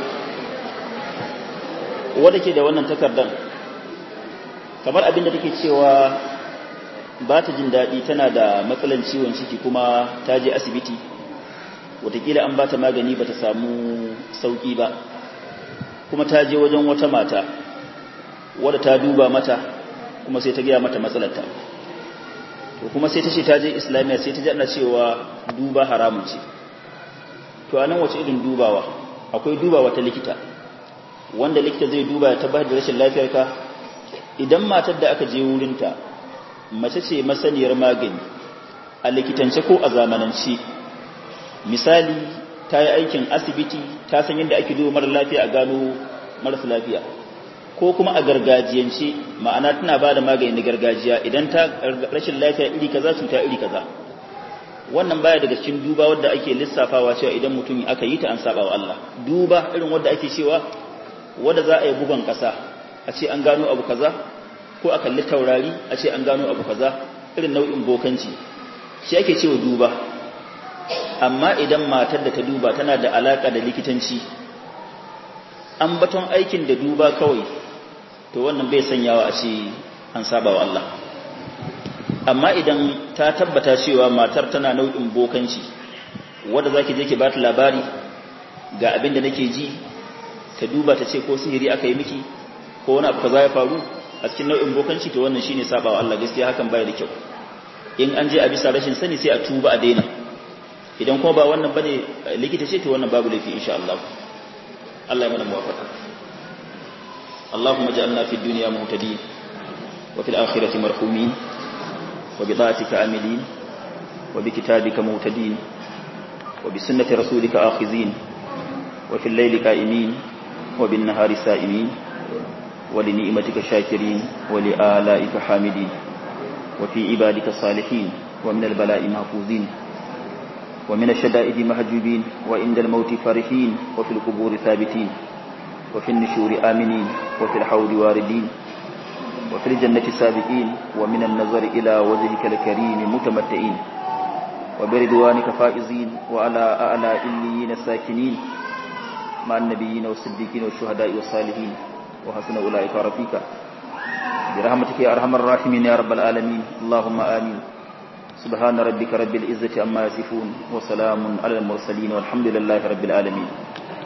wadda ke da wannan takardar kamar abinda take cewa ba ta jin daɗi tana da matsalan ciwon ciki kuma ta je asibiti watakila an ba ta magani ba ta samu sauƙi ba kuma ta je wajen wata mata wadda ta duba mata kuma sai ta gaya mata matsalarta to kuma sai ta ce ta je islamiyya sai ta ji ana cewa duba haramun ce to anan wace irin dubawa akwai dubawa ta likita wanda likita zai duba ya tabbatar da rashin lafiyarka idan matar da aka je wurinta mace ce masaniyar magani a likitance ko a zamanance misali ta yi aikin asibiti ta san yadda ake duba mara lafiya a gano marasa lafiya ko kuma a gargajiyance ma'ana tana ba da magani na gargajiya idan ta rashin lafiya iri kaza cuta iri kaza wannan baya daga cikin duba wadda ake lissafawa cewa idan mutum aka yi ta an saba wa Allah duba irin wadda ake cewa wadda za a yi bugan kasa a ce an gano abu kaza ko a kalli taurari a ce an gano abu kaza irin nau'in bokanci shi ake cewa duba amma idan matar da ta duba tana da alaka da likitanci an baton aikin da duba kawai to wannan bai sanyawa a ce an saba wa Allah amma idan ta tabbata cewa matar tana nau'in bokanci wadda za ki je ki ba ta labari ga abin da nake ji ta duba ta ce ko sihiri aka yi miki ko wani abu kaza ya faru a cikin nau'in bokanci to wannan shine sabawa Allah gaskiya hakan baya da kyau in an je a bisa rashin sani sai a tuba a daina idan kuma ba wannan bane likita ce to wannan babu laifi insha Allah Allah ya mana muwafaqa اللهم اجعلنا في الدنيا مهتدين وفي الآخرة مرحومين وبطاعتك عاملين وبكتابك مهتدين وبسنة رسولك آخذين وفي الليل قائمين وبالنهار سائمين ولنعمتك شاكرين ولآلائك حامدين وفي عبادك صالحين ومن البلاء محفوظين ومن الشدائد مهجوبين وعند الموت فرحين وفي القبور ثابتين وفي النشور آمنين وفي الحوض واردين وفي الجنة سابقين ومن النظر إلى وجهك الكريم متمتعين وبرضوانك فائزين وعلى أعلى إليين ساكنين مع النبيين والصديقين والشهداء والصالحين وحسن أولئك رفيقا برحمتك يا أرحم الراحمين يا رب العالمين اللهم آمين سبحان ربك رب العزة عما يصفون وسلام على المرسلين والحمد لله رب العالمين